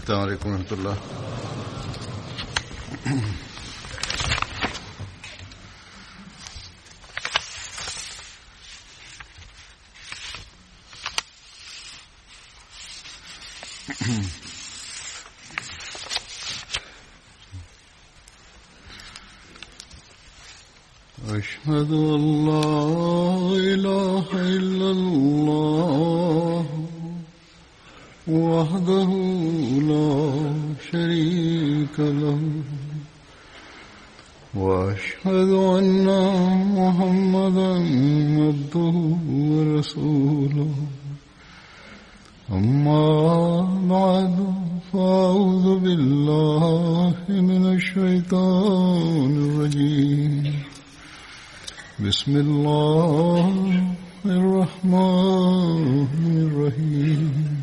السلام عليكم ورحمة الله أشهد أن لا إله إلا الله وحده لا شريك له وأشهد أن محمدا عبده ورسوله أما بعد فأعوذ بالله من الشيطان الرجيم بسم الله الرحمن الرحيم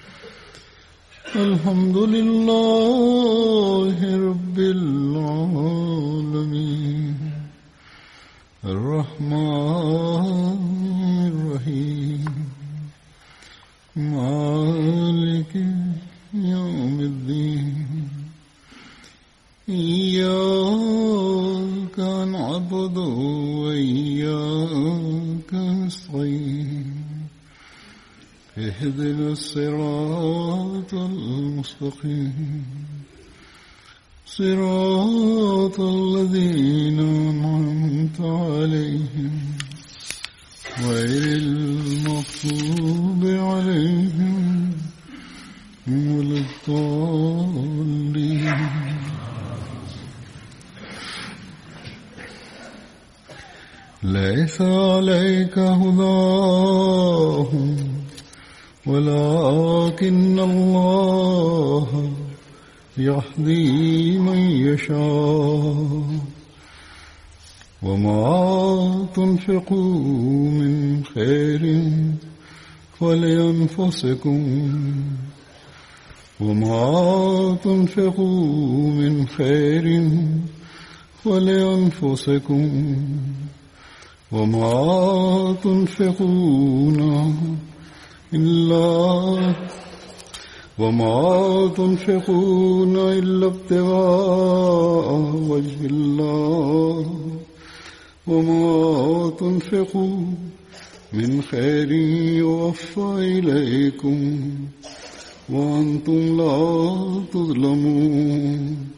الحمد لله رب العالمين الرحمن الرحيم مالك يوم الدين إياك نعبد وإياك نستعين اهدنا الصراط المستقيم صراط الذين أنعمت عليهم غير المغضوب عليهم ولا الضالين ليس عليك هداهم ولكن الله يهدي من يشاء وما تنفقوا من خير فلأنفسكم وما تنفقوا من خير فلأنفسكم وما تنفقون إلا وما تنفقون إلا ابتغاء وجه الله وما تنفقوا من خير يوفى إليكم وأنتم لا تظلمون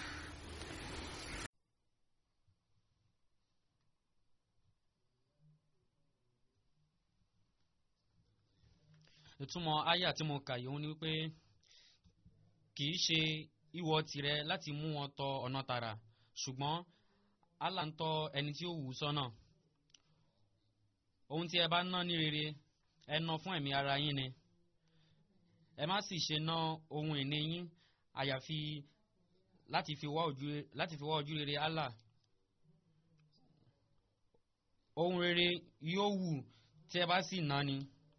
ìtumọ̀ àyà tí mo kà yìí òun ni wípé kì í ṣe ìwọ tìrẹ láti mú wọn tọ ọ̀nà tààrà ṣùgbọ́n Allah ń tọ́ ẹni tí ó wù ú sọ́nà ohun tí ẹ bá ná ní rere ẹ ná fún ẹ̀mí ara yín ni ẹ má sì ṣe ná ohun ìní yín àyàfi láti fi wá ojú láti fi wá ojú rere Allah ohun rere yóò wù tí ẹ bá sì ná ni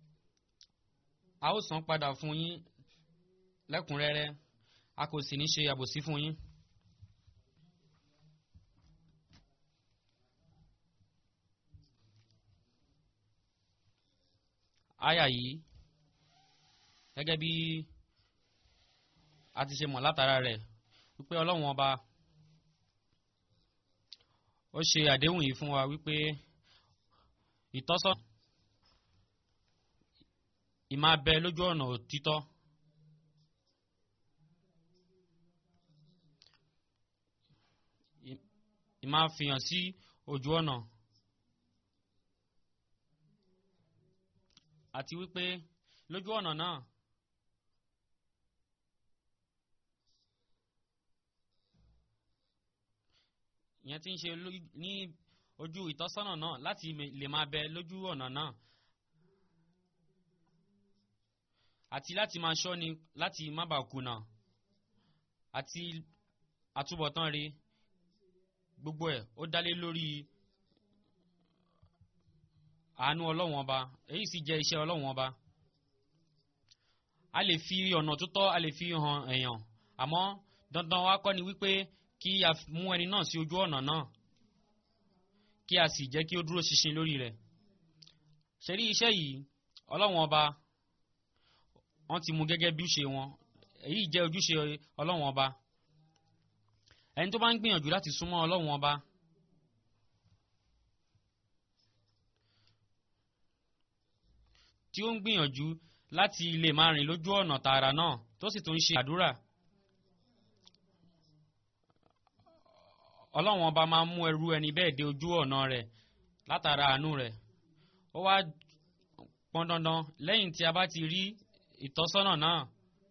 a ó san padà fún yín lẹ́kùnrẹ́rẹ́ a kò sì ní ṣe àbòsí fún yín. àyà yìí gẹ́gẹ́ bí a ti ṣe mọ̀ látara rẹ̀ wípé ọlọ́run ọba ó ṣe àdéhùn yìí fún wa wípé ìtọ́sọ́nà ìmáa bẹ lójú ọ̀nà òtítọ́ ìmáa fihàn sí ojú ọ̀nà àti wípé lójú ọ̀nà náà ìyẹn ti ń ṣe ní ojú ìtọ́sọ́nà náà láti lè máa bẹ lójú ọ̀nà náà àti láti máa ṣọ́ni láti má bàa kùnà àti àtúbọ̀tán rí gbogbo ẹ̀ ó dálé lórí àánú ọlọ́wọ́n ọba èyí sì jẹ́ iṣẹ́ ọlọ́wọ́n ọba a lè fi ọ̀nà tó tọ́ a lè fi hàn èèyàn àmọ́ dandan wa kọ́ ni wípé kí a mú ẹni náà sí ojú ọ̀nà náà kí a sì jẹ́ kí ó dúró ṣinṣin lórí rẹ̀ ṣe rí iṣẹ́ yìí ọlọ́wọ́n ọba wọ́n ti mú gẹ́gẹ́ bí ṣe wọn èyí jẹ́ ojúṣe ọlọ́run ọba ẹni tó bá ń gbìyànjú láti súnmọ́ ọlọ́run ọba tí ó ń gbìyànjú láti lè máa rìn lójú ọ̀nà tààrà náà tó sì tún ń ṣe àdúrà ọlọ́run ọba máa ń mú ẹrú ẹni bẹ́ẹ̀ dé ojú ọ̀nà rẹ̀ látara àánú rẹ̀ ó wá pọn dandan lẹ́yìn tí a bá ti rí ìtọ́sọ́nà náà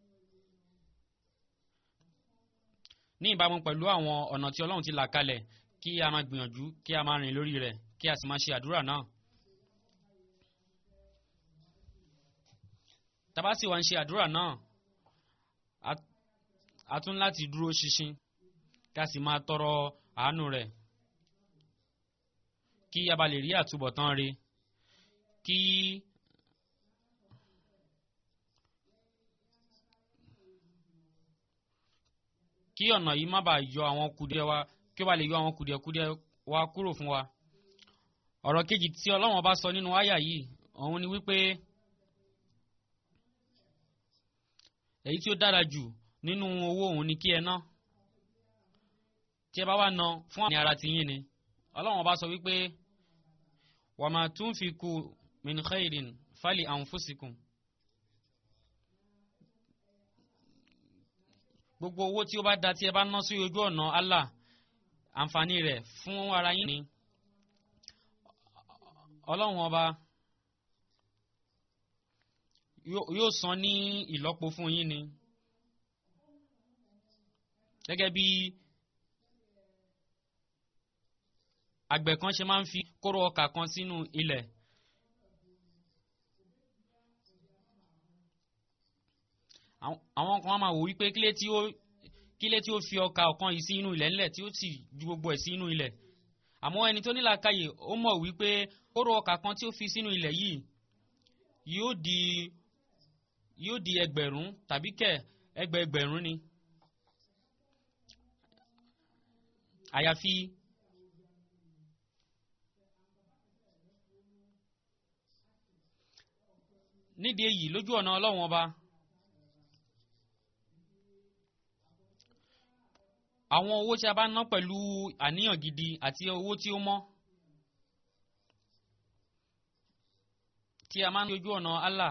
ní ìbámu pẹ̀lú àwọn ọ̀nà tí ọlọ́run ti là kalẹ̀ kí a máa gbìyànjú kí a máa rìn lórí rẹ̀ kí a sì máa ṣe àdúrà náà. tábà sì wá ń ṣe àdúrà náà a tún láti dúró ṣinṣin kí a sì máa tọrọ àánú rẹ̀ kí a bá lè rí àtúbọ̀tán rẹ̀ kí kí ọ̀nà yìí má bàa yọ àwọn kùdìẹ̀ wa kí ó bá lè yọ àwọn kùdìẹ̀kùdìẹ̀ wa kúrò fún wa. ọ̀rọ̀ kejì tí ọlọ́wọ́n bá sọ nínú àyà yìí òun ni wípé èyí tí ó dára jù nínú owó òun ni kí ẹ ná tí ẹ bá wá ná fún àmì ara ti yín ni ọlọ́wọ́n bá sọ wípé wa ma tunfiqu min khairin fali anfusikum. gbogbo owó tí ó bá da tí ẹ bá ná sí ojú ọ̀nà Allah àǹfààní rẹ̀ fún ara yín ni ọlọ́run ọba yóò san ní ìlọ́po fún yín ni gẹ́gẹ́ bí àgbẹ̀ kan ṣe máa ń fi kóró ọkà kan sínú ilẹ̀ àwọn kan máa wò wípé kílé tí ó kílé tí ó fi ọkà ọ̀kan yìí sí inú ilẹ̀ ńlẹ̀ tí ó sì ju gbogbo ẹ̀ sí inú ilẹ̀ àmọ́ ẹni tó nílàákàyè ó mọ̀ wípé kóró ọkà kan tí ó fi sínú ilẹ̀ yìí yóò di yóò di ẹgbẹ̀rún tàbí kẹ̀ ẹgbẹ̀ẹgbẹ̀rún ni àyàfi nídìí èyí lójú ọ̀nà ọlọ́run ọba àwọn owó tí a bá ná pẹ̀lú àníyàn gidi àti owó tí ó mọ́ tí a máa ń lójú ọ̀nà Allah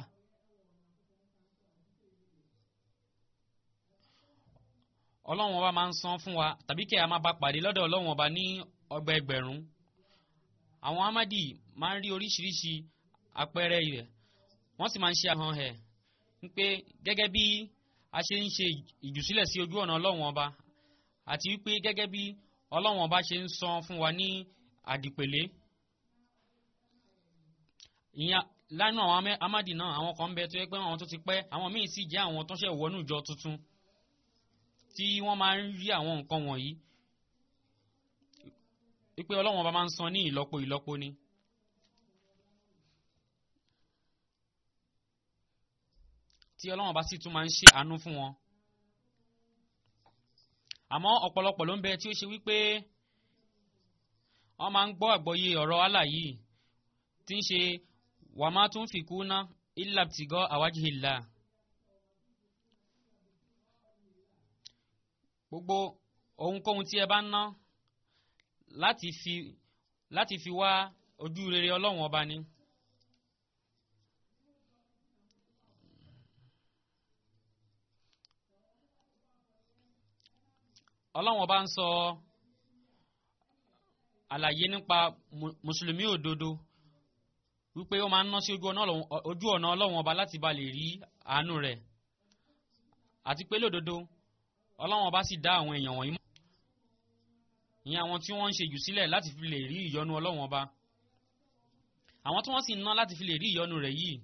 ọlọ́run ọba máa ń san fún wa tàbí kí a máa bá pàdé lọ́dọ̀ ọlọ́run ọba ní ọgbà ẹgbẹ̀rún àwọn amadi máa ń rí oríṣiríṣi àpẹẹrẹ rẹ̀ wọ́n sì máa ń ṣe àhàn ẹ̀ ń pé gẹ́gẹ́ bí a ṣe ń ṣe ìjùsílẹ̀ sí ojú ọ̀nà ọlọ́run ọba àti wípé gẹ́gẹ́ bí ọlọ́run ọba ṣe ń san fún wa ní àdìpèlé ìyẹn lánàá àwọn amadi náà àwọn kan ń bẹ tó yẹ pé àwọn tó ti pẹ́ àwọn míì sì jẹ́ àwọn tó ṣẹ̀ wọnú ìjọ tuntun tí wọ́n máa ń rí àwọn nǹkan wọ̀nyí wípé ọlọ́run ọba máa ń san ní ìlọ́po ìlọ́po ni. tí ọlọ́run ọba sì tún máa ń ṣe àánú fún wọn. àmọ́ ọ̀pọ̀lọpọ̀ ló ń bẹ tí ó ṣe wípé wọ́n máa ń gbọ́ àgbọ́yé ọ̀rọ̀ Allah yìí tí ń ṣe wà má tún fi kú ná illa ibtigha awajhillah. gbogbo ohunkóhun tí ẹ bá ń ná láti fi láti fi wá ojú rere ọlọ́run ọba ni. ọlọ́run ọba ń sọ àlàyé nípa mùsùlùmí òdodo wípé ó máa ń ná sí ojú ọ̀nà ọlọ́run ọba láti ba lè rí àánú rẹ̀ àti pé lódodo ọlọ́run ọba sì dá àwọn èèyàn wọ̀nyí mọ́ ìyẹn àwọn tí wọ́n ń ṣe jù sílẹ̀ láti fi lè rí ìyọ́nú ọlọ́run ọba àwọn tí wọ́n sì ń ná láti fi lè rí ìyọ́nú rẹ̀ yìí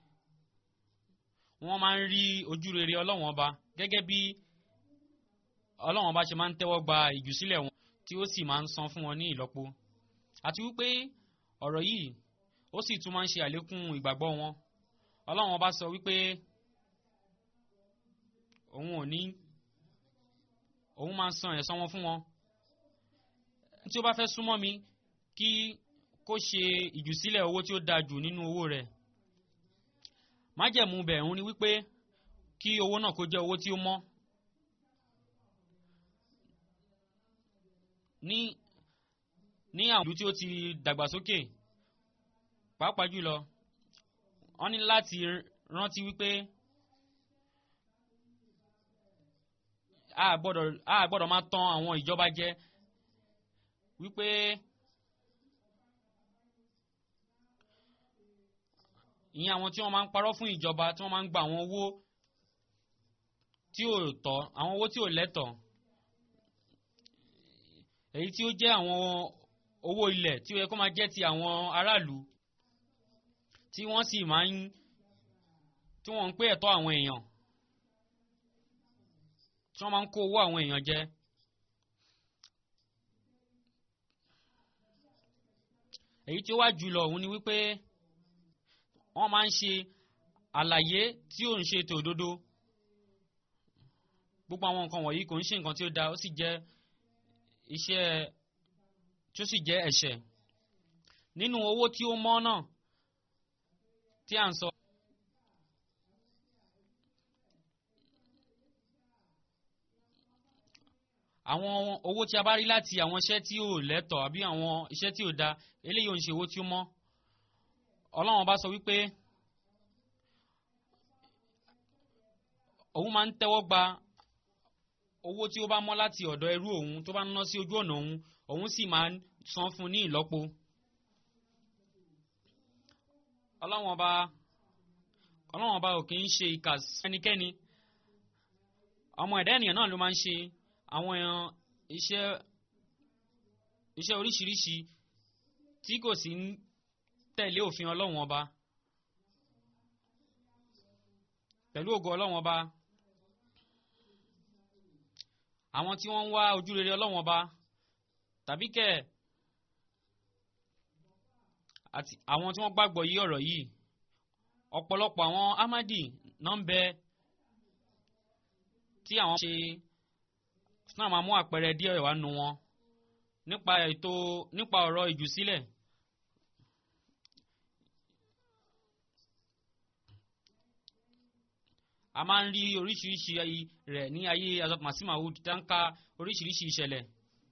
wọ́n máa ń rí ojú rere ọlọ́run ọba gẹ́gẹ́ bí ọlọ́run ọba ṣe máa ń tẹ́wọ́ gba ìjùsílẹ̀ wọn tí ó sì máa ń san fún wọn ní ìlọ́po àti wípé ọ̀rọ̀ yìí ó sì tún máa ń ṣe àlékún ìgbàgbọ́ wọn ọlọ́run ọba sọ wípé òun ò ní òun máa ń san ẹ̀san wọn fún wọn tí ó bá fẹ́ súnmọ́ mi kí kó ṣe ìjùsílẹ̀ owó tí ó dáa jù nínú owó rẹ̀ májẹ̀mú bẹ̀ òun ni wípé kí owó náà kó jẹ́ owó tí ó mọ́ ní ní àwọn ìlú tí ó ti dàgbàsókè pàápàá jùlọ wọ́n ní láti rántí wípé a gbọ́dọ̀ a gbọ́dọ̀ máa tàn àwọn ìjọba jẹ wípé ìyẹn àwọn tí wọ́n máa ń parọ́ fún ìjọba tí wọ́n máa ń gba àwọn owó tí ò tọ́ àwọn owó tí ò lẹ́tọ̀ọ́ èyí tí ó jẹ́ àwọn owó ilẹ̀ tí ó yẹ kó máa jẹ́ ti àwọn aráàlú tí wọ́n sì máa ń tí wọ́n ń pé ẹ̀tọ́ àwọn èèyàn tí wọ́n máa ń kó owó àwọn èèyàn jẹ. èyí tí ó wá jùlọ òun ni wípé wọ́n máa ń ṣe àlàyé tí ò ń ṣe ètò òdodo gbogbo àwọn nǹkan wọ̀nyí kò ń ṣe nǹkan tí ó da ó sì jẹ́ iṣẹ́ tí ó sì jẹ́ ẹ̀ṣẹ̀ nínú owó tí ó mọ́ náà tí à ń sọ. àwọn owó tí a bá rí láti àwọn iṣẹ́ tí ò lẹ́tọ̀ àbí àwọn iṣẹ́ tí ò da eléyìí ò ń ṣe owó tí ó mọ́ ọlọ́run bá sọ wípé òun máa ń tẹ́wọ́ gba owó tí ó bá mọ́ láti ọ̀dọ̀ ẹrú òun tó bá ń ná sí ojú ọ̀nà òun òun sì máa ń san fún ní ìlọ́po. ọlọ́run ọba ọlọ́run ọba ò kì í ṣe ìkà sí ẹnikẹ́ni ọmọ ẹ̀dá ènìyàn náà ló máa ń ṣe àwọn iṣẹ́ iṣẹ́ oríṣiríṣi tí kò sí ń tẹ̀lé òfin ọlọ́run ọba pẹ̀lú ògo ọlọ́run ọba àwọn tí wọ́n ń wá ojúrere ọlọ́run ọba tàbí kẹ̀ àti àwọn tí wọ́n gbàgbọ́ yí ọ̀rọ̀ yìí ọ̀pọ̀lọpọ̀ àwọn amadi náà ń bẹ tí àwọn ṣe náà máa mú àpẹẹrẹ díẹ̀ wá nu wọn nípa ètò nípa ọ̀rọ̀ ìjùsílẹ̀. a máa ń rí oríṣiríṣi rẹ̀ ní ayé Hazrat Masih Maud tá ń ka oríṣiríṣi ìṣẹ̀lẹ̀.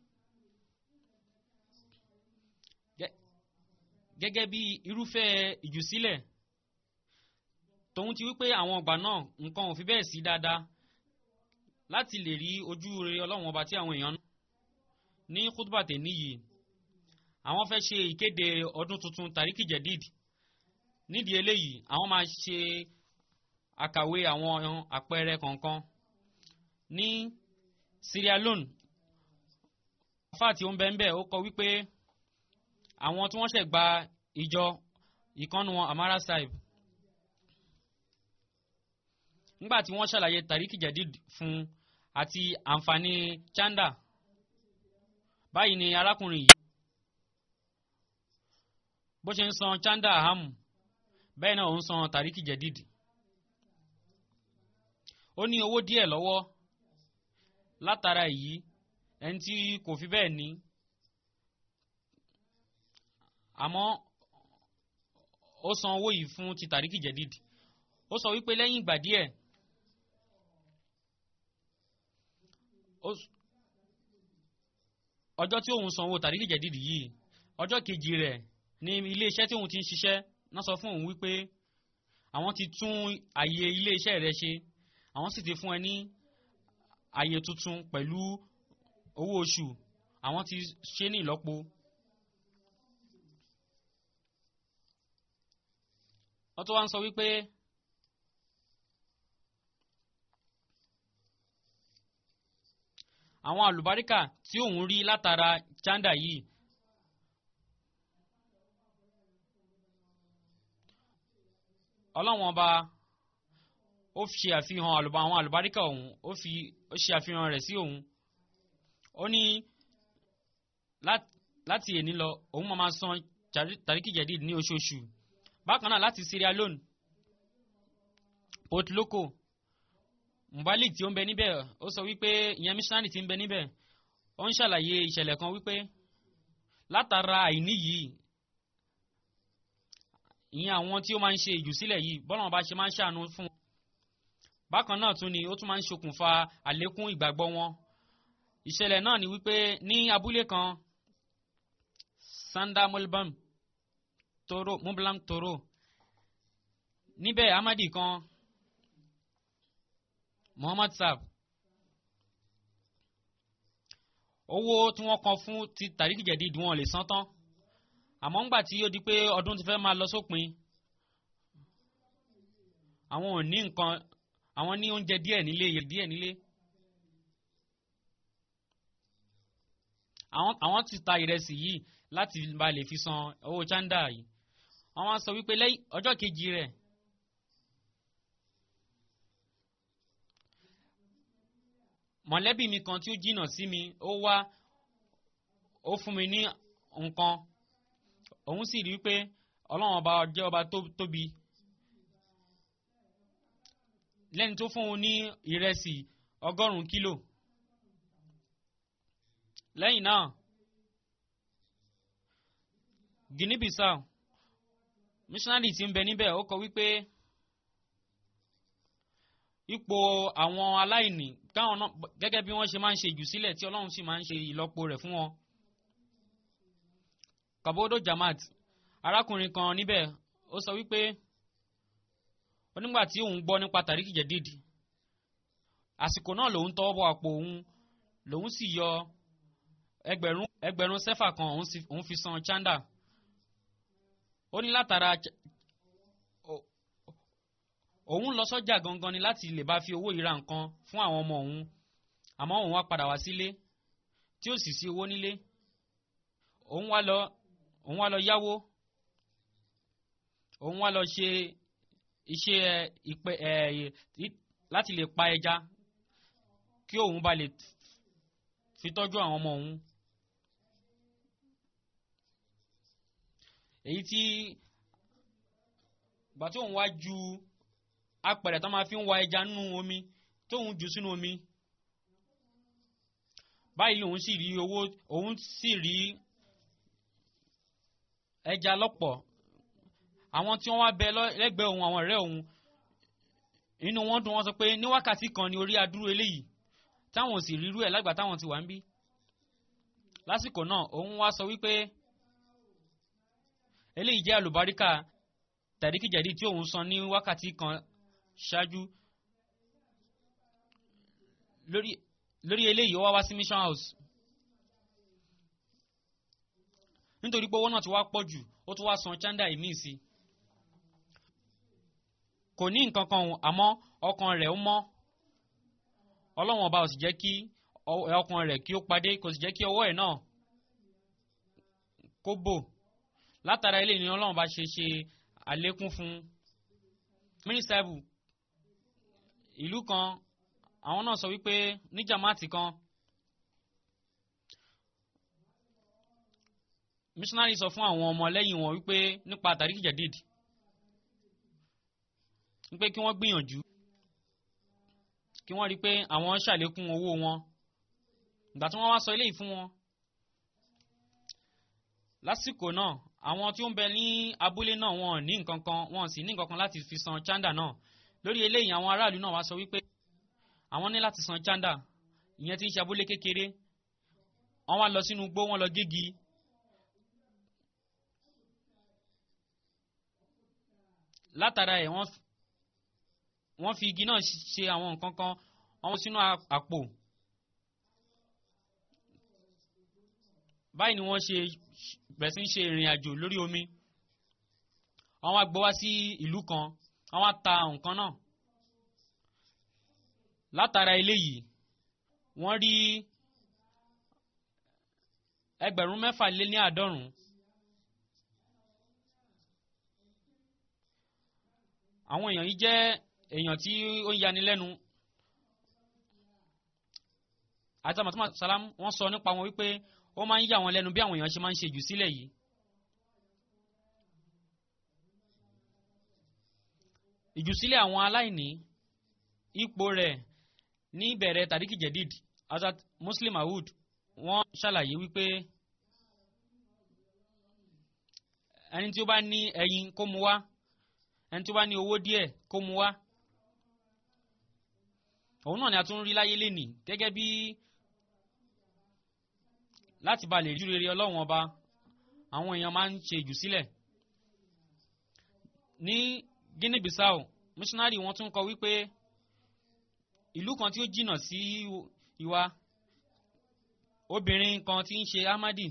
gẹ́gẹ́ bí irúfẹ́ ìjùsílẹ̀ tòun ti wípé àwọn ọgbà náà nǹkan ò fi bẹ́ẹ̀ sí dáadáa láti lè rí ojú rere ọlọ́run ọba tí àwọn èèyàn ní kútùbàtẹ̀ níyì àwọn fẹ́ ṣe ìkéde ọdún tuntun Tàríkì Jẹ̀díd nídìí eléyìí àwọn máa ṣe àkàwé àwọn àpẹẹrẹ kọ̀ọ̀kan ní Sierra Leone àfáà tí ó ń bẹ ń bẹ ó kọ wípé àwọn tí wọ́n ṣẹ̀ gba ìjọ ìkànnù wọn Amara Saib nígbà tí wọ́n ṣàlàyé Tàríkì Jẹ̀díd fún àti àǹfààní chanda báyìí ni arákùnrin yìí bó ṣe ń san chanda ahamu bẹ́ẹ̀ náà ó ń san Tàríkì Jẹ̀díd ó ní owó díẹ̀ lọ́wọ́ látara èyí ẹni tí kò fi bẹ́ẹ̀ ní àmọ́ ó san owó yìí fún ti Tàríkì Jẹ̀díd ó sọ wípé lẹ́yìn ìgbà díẹ̀ ọjọ́ tí òun san owó Tàríkì Jẹ̀díd yìí ọjọ́ kejì rẹ̀ ní ilé iṣẹ́ tí òun ti ń ṣiṣẹ́ náà sọ fún òun wípé àwọn ti tún àyè ilé iṣẹ́ rẹ̀ ṣe àwọn sì ti fún ẹ ní àyè tuntun pẹ̀lú owó oṣù àwọn ti ṣe ní ìlọ́po. wọ́n tó wá ń sọ wípé àwọn àlùbáríkà tí òun rí látara chanda yìí ọlọ́wọ́n ọba ó ṣe àfihàn àwọn àlùbáríkà òun ó fi ó ṣe àfihàn rẹ̀ sí òun ó ní láti èní lọ òun máa máa san Tàríkì Jẹ̀díd ní oṣooṣù bákan náà láti Sierra Leone Port Loko Mubalik tí ó ń bẹ níbẹ̀ ó sọ wípé ìyẹn missionary tí ń bẹ níbẹ̀ ó ń ṣàlàyé ìṣẹ̀lẹ̀ kan wípé látara àìní yìí ìyẹn àwọn tí ó máa ń ṣe ìjùsílẹ̀ yìí bọ́lá wọn bá ṣe máa ń ṣàánú fún wọn bákan náà tún ni ó tún máa ń ṣokùnfà àlékún ìgbàgbọ́ wọn ìṣẹ̀lẹ̀ náà ni wípé ní abúlé kan sanda mulbam toro mublam toro níbẹ̀ amadi kan muhammad saab owó tí wọ́n kan fún ti tàríkì jẹ̀dídì wọn ò lè san tán àmọ́ ńgbà tí ó di pé ọdún ti fẹ́ máa lọ sópin àwọn ò ní nǹkan àwọn ní oúnjẹ díẹ̀ nílé iye díẹ̀ nílé àwọn àwọn ti ta ìrẹsì yìí láti ba lè fi san owó chanda yìí wọ́n wá sọ wípé lẹ́yìn ọjọ́ kejì rẹ̀ mọ̀lẹ́bí mi kan tí ó jìnnà sí mi ó wá ó fún mi ní nǹkan òun sì rí pé ọlọ́run ọba jẹ́ ọba tó tóbi lẹ́ni tó fún un ní ìrẹsì ọgọ́rùn-ún kílò lẹ́yìn náà Guinea Bissau missionary tí ń bẹ níbẹ̀ ó kọ wípé ipò àwọn aláìní káwọn náà gẹ́gẹ́ bí wọ́n ṣe máa ń ṣe ìjùsílẹ̀ tí ọlọ́run sì máa ń ṣe ìlọ́po rẹ̀ fún wọn. Kabodo Jamaat arákùnrin kan níbẹ̀ ó sọ wípé onígbà tí òun gbọ́ nípa Tàríkì Jẹ̀dídì àsìkò náà lòun tọwọ́ bọ àpò òun lòun sì yọ ẹgbẹ̀rún ẹgbẹ̀rún sẹ́fà kan òun fi san chanda ó ní látara òun lọ sọ́jà gangan ni láti lè bá fi owó yìí ra nǹkan fún àwọn ọmọ òun àmọ́ òun wá padà wá sílé tí ó sì sí owó nílé òun wá lọ òun wá lọ yáwó òun wá lọ ṣe iṣẹ́ ìpẹ ẹ láti lè pa ẹja kí òun bá lè fi tọ́jú àwọn ọmọ òun èyí tí gbà tí òun wá ju apẹ̀rẹ̀ tó máa fi ń wa ẹja nínú omi tóun jù sínú omi báyìí lòun sì rí owó òun sì rí ẹja lọ́pọ̀ àwọn tí wọ́n wá bẹ lẹ́gbẹ̀ẹ́ òun àwọn ọ̀rẹ́ òun inú wọn dùn wọ́n sọ pé ní wákàtí kan ni orí adúrú eléyìí táwọn ò sì rírú ẹ̀ lágbà táwọn ti wà ń bí lásìkò náà òun wá sọ wípé eléyìí jẹ́ àlùbáríkà tàríkìjẹ̀dí tí òun san ní wákàtí kan ṣáájú lórí lórí eléyìí ó wá wá sí mission house nítorí pé owó náà ti wá pọ̀ jù ó tún wá san chanda ìmíì sí kò ní nǹkan kan àmọ́ ọkàn rẹ̀ ó mọ́ ọlọ́wọ́n ọba ò sì jẹ́ kí ọkàn rẹ̀ kí ó padé kò sì jẹ́ kí ọwọ́ ẹ̀ náà kó bò látara ilé ni ọlọ́wọ́n bá ṣe ṣe àlékún fún mínísítàbù ìlú kan àwọn náà sọ wípé ní jamaati kan missionary sọ fún àwọn ọmọ lẹ́yìn wọn wípé nípa Tàríkì Jẹ̀dídì wípé kí wọ́n gbìyànjú kí wọ́n rí pé àwọn ṣàlékún owó wọn ìgbà tí wọ́n wá sọ eléyìí fún wọn lásìkò náà àwọn tí ó ń bẹ ní abúlé náà wọn ní nǹkan kan wọn sì ní nǹkan kan láti fi san chanda náà lórí eléyìí àwọn aráàlú náà wá sọ wípé àwọn ní láti san chanda ìyẹn tí ń ṣe abúlé kékeré wọ́n wá lọ sínú igbó wọ́n lọ gégi látara ẹ̀ wọ́n wọ́n fi igi náà ṣe àwọn nǹkan kan wọ́n sínú àpò báyìí ni wọ́n ṣe bẹ̀rẹ̀ sí ń ṣe ìrìn àjò lórí omi wọ́n wá gbọ́ wá sí ìlú kan wọ́n wá ta nǹkan náà látara eléyìí wọ́n rí ẹgbẹ̀rún mẹ́fà lé ní àádọ́rùn-ún àwọn èèyàn yìí jẹ́ èèyàn tí ó ń yani lẹ́nu àti àmọ̀tọ́mọ̀ sàlám wọ́n sọ nípa wọn wípé ó máa ń yà wọn lẹ́nu bí àwọn èèyàn ṣe máa ń ṣe jù sílẹ̀ yìí. ìjùsílẹ̀ àwọn aláìní ipò rẹ̀ ní ìbẹ̀rẹ̀ Tàríkì Jẹ̀díd Hazrat Muslim Maud wọ́n ṣàlàyé wípé ẹni tí ó bá ní ẹyin kó mu wá ẹni tí ó bá ní owó díẹ̀ kó mu wá òun náà ni a tún rí láyé lénìí gẹ́gẹ́ bí láti ba lè rí rere ọlọ́run ọba àwọn èèyàn máa ń ṣe jù sílẹ̀ ní Guinea Bissau missionary wọn tún kọ wípé ìlú kan tí ó jìnnà sí ìwà obìnrin kan tí ń ṣe Ahmadi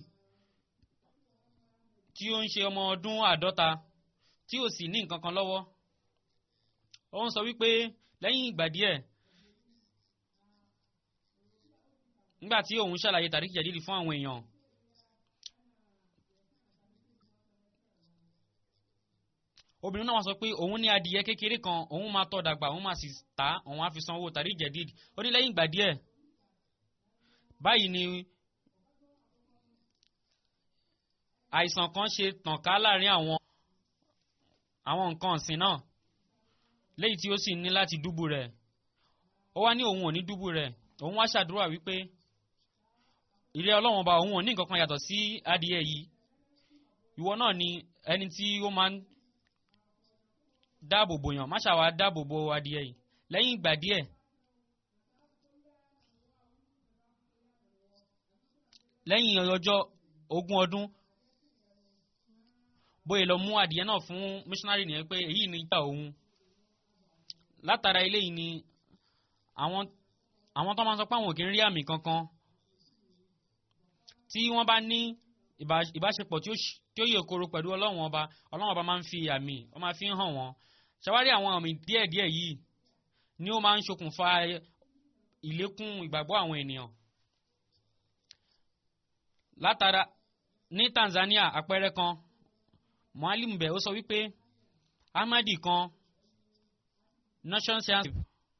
tí ó ń ṣe ọmọ ọdún àádọ́ta tí ò sì ní nǹkan kan lọ́wọ́ ó ń sọ wípé lẹ́yìn ìgbà díẹ̀ nígbà tí òun ṣàlàyé tàríkì jẹ̀dídì fún àwọn èèyàn obìnrin náà wá sọ pé òun ní adìyẹ kékeré kan òun máa tọ́ dàgbà òun máa sì tà á òun á fi san owó tàríkì jẹ̀dídì ó ní lẹ́yìn ìgbà díẹ̀ báyìí ni àìsàn kan ṣe tàn ká láàrin àwọn àwọn nǹkan ọ̀sìn náà léyìí tí ó sì ní láti dúbù rẹ̀ ó wá ní òun ò ní dúbù rẹ̀ òun wá ṣàdúrà wípé ìrẹ́ ọlọ́run ọba òun ò ní nǹkan kan yàtọ̀ sí adìẹ yìí ìwọ náà ni ẹni tí ó máa ń dáàbò bò yàn má ṣàwá dáàbò bo adìẹ yìí lẹ́yìn ìgbà díẹ̀ lẹ́yìn ọjọ́ ogún ọdún bóyá lọ mú adìẹ náà fún missionary nìyẹn pé èyí ni ìgbà òun látara eléyìí ni àwọn àwọn tó máa ń sọ pé àwọn ò kí ń rí àmì kankan tí wọ́n bá ní ìbáṣepọ̀ tí ó yè koro pẹ̀lú ọlọ́run ọba ọlọ́run ọba máa ń fi àmì ó máa fi ń hàn wọ́n ṣàwárí àwọn àmì díẹ̀díẹ̀ yìí ni ó máa ń ṣokùnfà ìlékún ìgbàgbọ́ àwọn ènìyàn látara ní Tanzania àpẹẹrẹ kan mualim bẹ ó sọ wípé Ahmadi kan nation science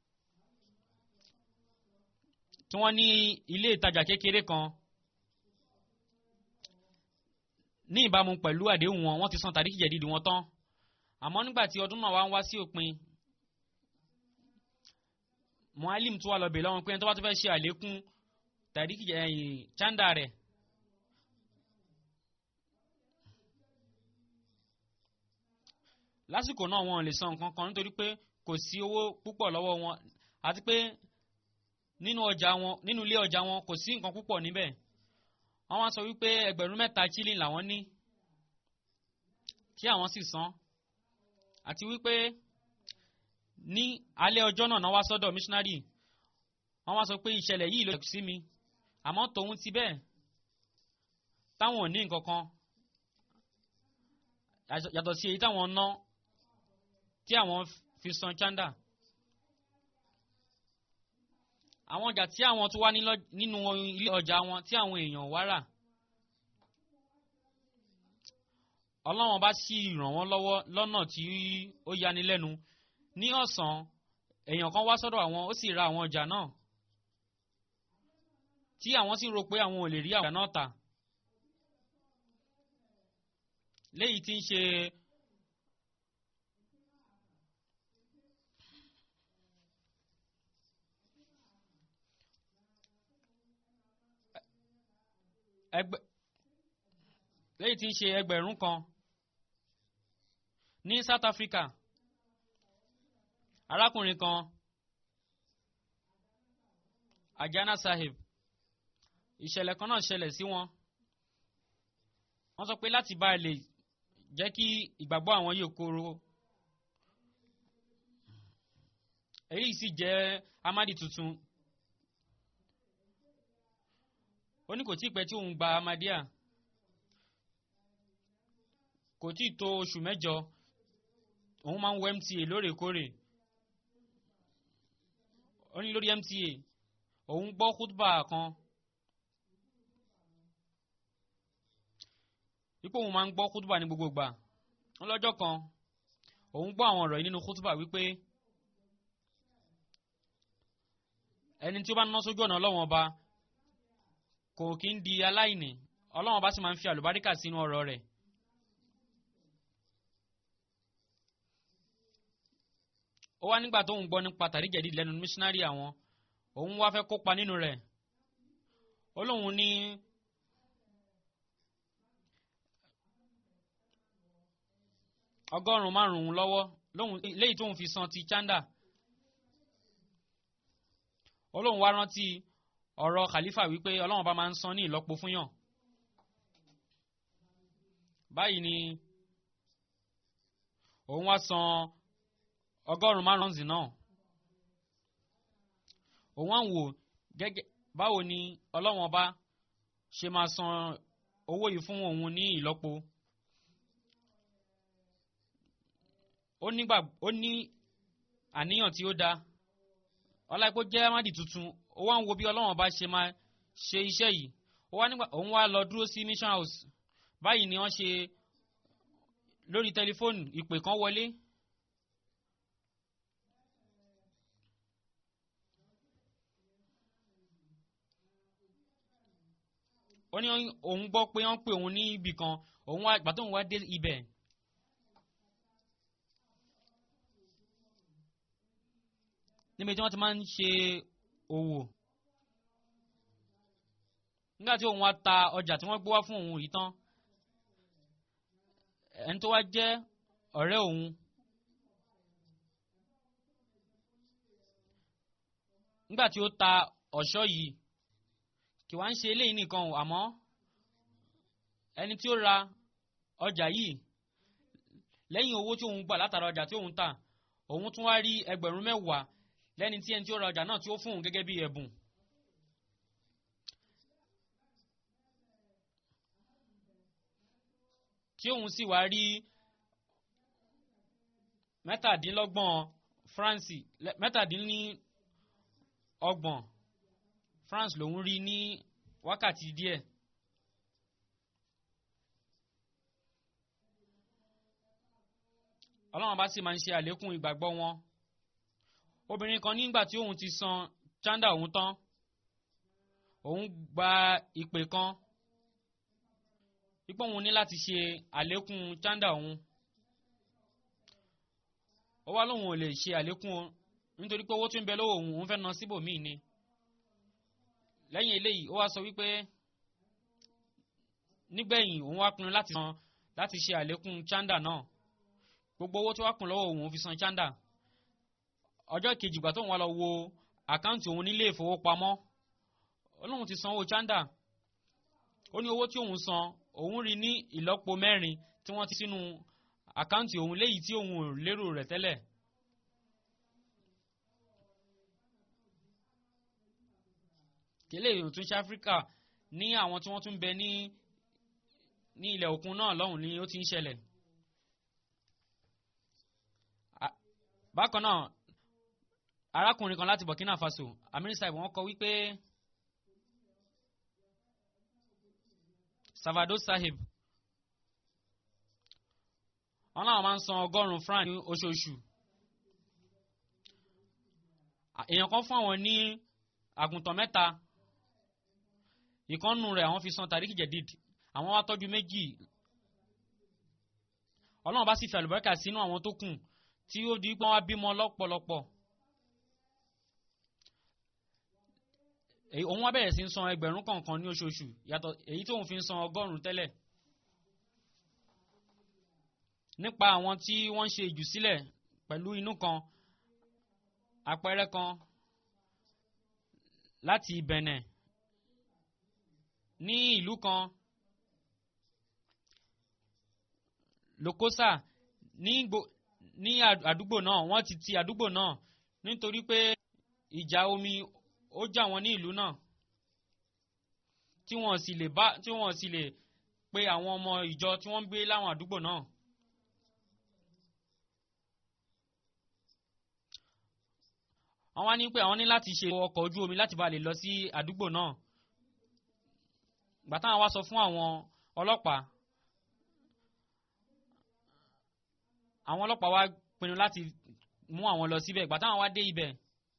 tí wọ́n ní ilé ìtajà kékeré kan ní ìbámu pẹ̀lú àdéhùn wọn wọ́n ti san tàríkì jẹ̀dídì wọn tán àmọ́ nígbà tí ọdún náà wá ń wá sí òpin mualim tó wà lọ bèèrè lọ́wọ́ pé ẹni tó bá tó fẹ́ ṣe àlékún tàríkì ẹ̀yìn chanda rẹ̀ lásìkò náà wọn lè san nǹkan kan nítorí pé kò sí owó púpọ̀ lọ́wọ́ wọn àti pé nínú ọjà wọn nínú ilé ọjà wọn kò sí nǹkan púpọ̀ níbẹ̀ wọ́n wá sọ wípé ẹgbẹ̀rún mẹ́ta chili làwọn ní kí àwọn sì san àti wípé ní alẹ́ ọjọ́ náà náà wá sọ́dọ̀ missionary wọ́n wá sọ pé ìṣẹ̀lẹ̀ yìí ló sí mi àmọ́ tòun ti bẹ́ẹ̀ táwọn ò ní nǹkan kan yàtọ̀ sí èyí táwọn ná tí àwọn fi san chanda àwọn ọjà tí àwọn tó wá nínú ilé ọjà wọn tí àwọn èèyàn wá rà ọlọ́wọ́n bá sì ràn wọ́n lọ́wọ́ lọ́nà tí ó yani lẹ́nu ní ọ̀sán èèyàn kan wá sọ́dọ̀ àwọn ó sì ra àwọn ọjà náà tí àwọn sì rò pé àwọn ò lè rí ọjà náà tà léyìí tí ń ṣe ẹgbẹ́ léyìí tí ń ṣe ẹgbẹ̀rún kan ní South Africa arákùnrin kan Ajana Sahib ìṣẹ̀lẹ̀ kan náà ṣẹlẹ̀ sí wọn wọ́n sọ pé láti bá lè jẹ́ kí ìgbàgbọ́ àwọn yóò kóró èyí sì jẹ́ amadi tuntun ó ní kò tí pẹ́ tí òun gba amadia kò tí tó oṣù mẹ́jọ òun máa ń wo MTA lóòrèkóòrè ó ní lórí MTA òun gbọ́ kútbà kan wípé òun máa ń gbọ́ kútùbà ní gbogbo ìgbà lọ́jọ́ kan òun gbọ́ àwọn ọ̀rọ̀ yìí nínú kútùbà wípé ẹni tí ó bá ná sójú ọ̀nà ọlọ́wọ́n ọba kò kí ń di aláìní ọlọ́wọ́n ọba sì máa ń fi àlùbáríkà sínú ọ̀rọ̀ rẹ̀. ó wá nígbà tóun gbọ́ nípa tàríjẹ̀dì lẹ́nu mísínárì àwọn òun wá fẹ́ kópa nínú rẹ̀ ó lóun ní ọgọ́rùn-ún márùn-ún lọ́wọ́ lóhun léyìí tóun fi san ti chanda olóhùn wá rántí ọ̀rọ̀ khalifa wípé ọlọ́run bá máa ń san ní ìlọ́po fún yàn báyìí ni òun wá san ọgọ́rùn-ún márùn-ún náà òun wá ń wò gẹ́gẹ́ báwo ni ọlọ́run ọba ṣe máa san owó yìí fún òun ní ìlọ́po ó nígbà ó ní àníyàn tí ó dáa ọláìpó jẹ́ amadi tuntun ó wá ń wo bí ọlọ́run ọba ṣe máa ṣe iṣẹ́ yìí ó wá nígbà òun wá lọ dúró sí mission house báyìí ni wọ́n ṣe lórí tẹlifóònù ìpè kan wọlé ó ní òun gbọ́ pé wọ́n pè òun ní ibì kan òun wá ìgbà tóun wá dé ibẹ̀ níbi tí wọ́n ti máa ń ṣe òwò nígbà tí òun wá ta ọjà tí wọ́n gbé wá fún òun yìí tán ẹni tó wá jẹ́ ọ̀rẹ́ òun nígbà tí ó ta ọ̀ṣọ́ yìí kì wá ń ṣe eléyìí nìkan o àmọ́ ẹni tí ó ra ọjà yìí lẹ́yìn owó tí òun gbà látara ọjà tí òun tà òun tún wá rí ẹgbẹ̀rún mẹ́wàá lẹ́ni tí ẹni tí ó ra ọjà náà tí ó fún òun gẹ́gẹ́ bí ẹ̀bùn. tí òun sì wá rí mẹ́tàdínlọ́gbọ̀n France mẹ́tàdínlọ́gbọ̀n France lòun rí ní wákàtí díẹ̀. ọlọ́run bá sì máa ń ṣe àlékún ìgbàgbọ́ wọn obìnrin kan nígbà tí òun ti san chanda òun tán òun gba ìpè kan ipò òun ní láti ṣe àlékún chanda òun ó wá lóun ò lè ṣe àlékún nítorí pé owó tó ń bẹ lọ́wọ́ òun òun fẹ́ ná síbòmíì ni lẹ́yìn eléyìí ó wá sọ wípé nígbẹ̀yìn òun wá pinnu láti san láti ṣe àlékún chanda náà gbogbo owó tó wá kún lọ́wọ́ òun fi san chanda ọjọ́ kejì ìgbà tóun wá lọ wo àkáǹtì òun nílé ìfowópamọ́ olóhùn ti san owó chanda ó ní owó tí òun san òun rí ní ìlọ́po mẹ́rin tí wọ́n ti sínú àkáǹtì òun léyìí tí òun ò lérò rẹ̀ tẹ́lẹ̀. kélé ìròtún ṣe áfíríkà ní àwọn tí wọ́n tún bẹ ní ní ilẹ̀ òkun náà lọ́hùn ni ó ti ń ṣẹlẹ̀. bákan náà arákùnrin kan láti Burkina Faso Amir Saib wọ́n kọ wípé Savado Sahib wọ́n náà máa ń san ọgọ́rùn-ún franc ní oṣooṣù èèyàn kan fún àwọn ní àgùntàn mẹ́ta ìkànnù rẹ̀ àwọn fi san tàríkì jẹ̀díd àwọn wá tọ́jú méjì ọlọ́run bá sì fi àlùbáríkà sínú àwọn tó kù tí ó di pé wọ́n á bímọ lọ́pọ̀lọpọ̀ òun wá bẹ̀rẹ̀ sí ń san ẹgbẹ̀rún kọ̀ọ̀kan ní oṣooṣù yàtọ̀ èyí tóun fi ń san ọgọ́rùn-ún tẹ́lẹ̀ nípa àwọn tí wọ́n ń ṣe ìjùsílẹ̀ pẹ̀lú inú kan àpẹẹrẹ kan láti Benin ní ìlú kan Lokosa ní ní àdúgbò náà wọ́n ti ti àdúgbò náà nítorí pé ìjà omi ó jà wọ́n ní ìlú náà tí wọ́n sì lè bá tí wọ́n sì lè pe àwọn ọmọ ìjọ tí wọ́n ń gbé láwọn àdúgbò náà. wọ́n wá ní pé àwọn ní láti ṣe ọkọ̀ ojú omi láti bá lè lọ sí àdúgbò náà gbà táwọn wá sọ fún àwọn ọlọ́pàá àwọn ọlọ́pàá wá pinnu láti mú àwọn lọ síbẹ̀ gbà táwọn wá dé ibẹ̀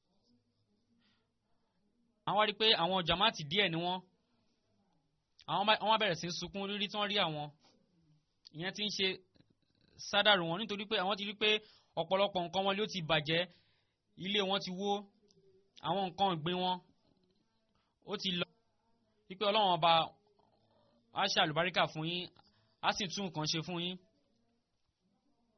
àwọn wá rí pé àwọn jamaati díẹ̀ ni wọ́n àwọn wá bẹ̀rẹ̀ sí ń sunkún rírí tí wọ́n rí àwọn ìyẹn ti ń ṣe sádàrú wọn nítorí pé àwọn ti rí pé ọ̀pọ̀lọpọ̀ nǹkan wọn ló ti bàjẹ́ ilé wọn ti wó àwọn nǹkan ìgbín wọn ó ti lọ wípé ọlọ́run ọba á ṣe àlùbáríkà fún yín á sì tún nǹkan ṣe fún yín.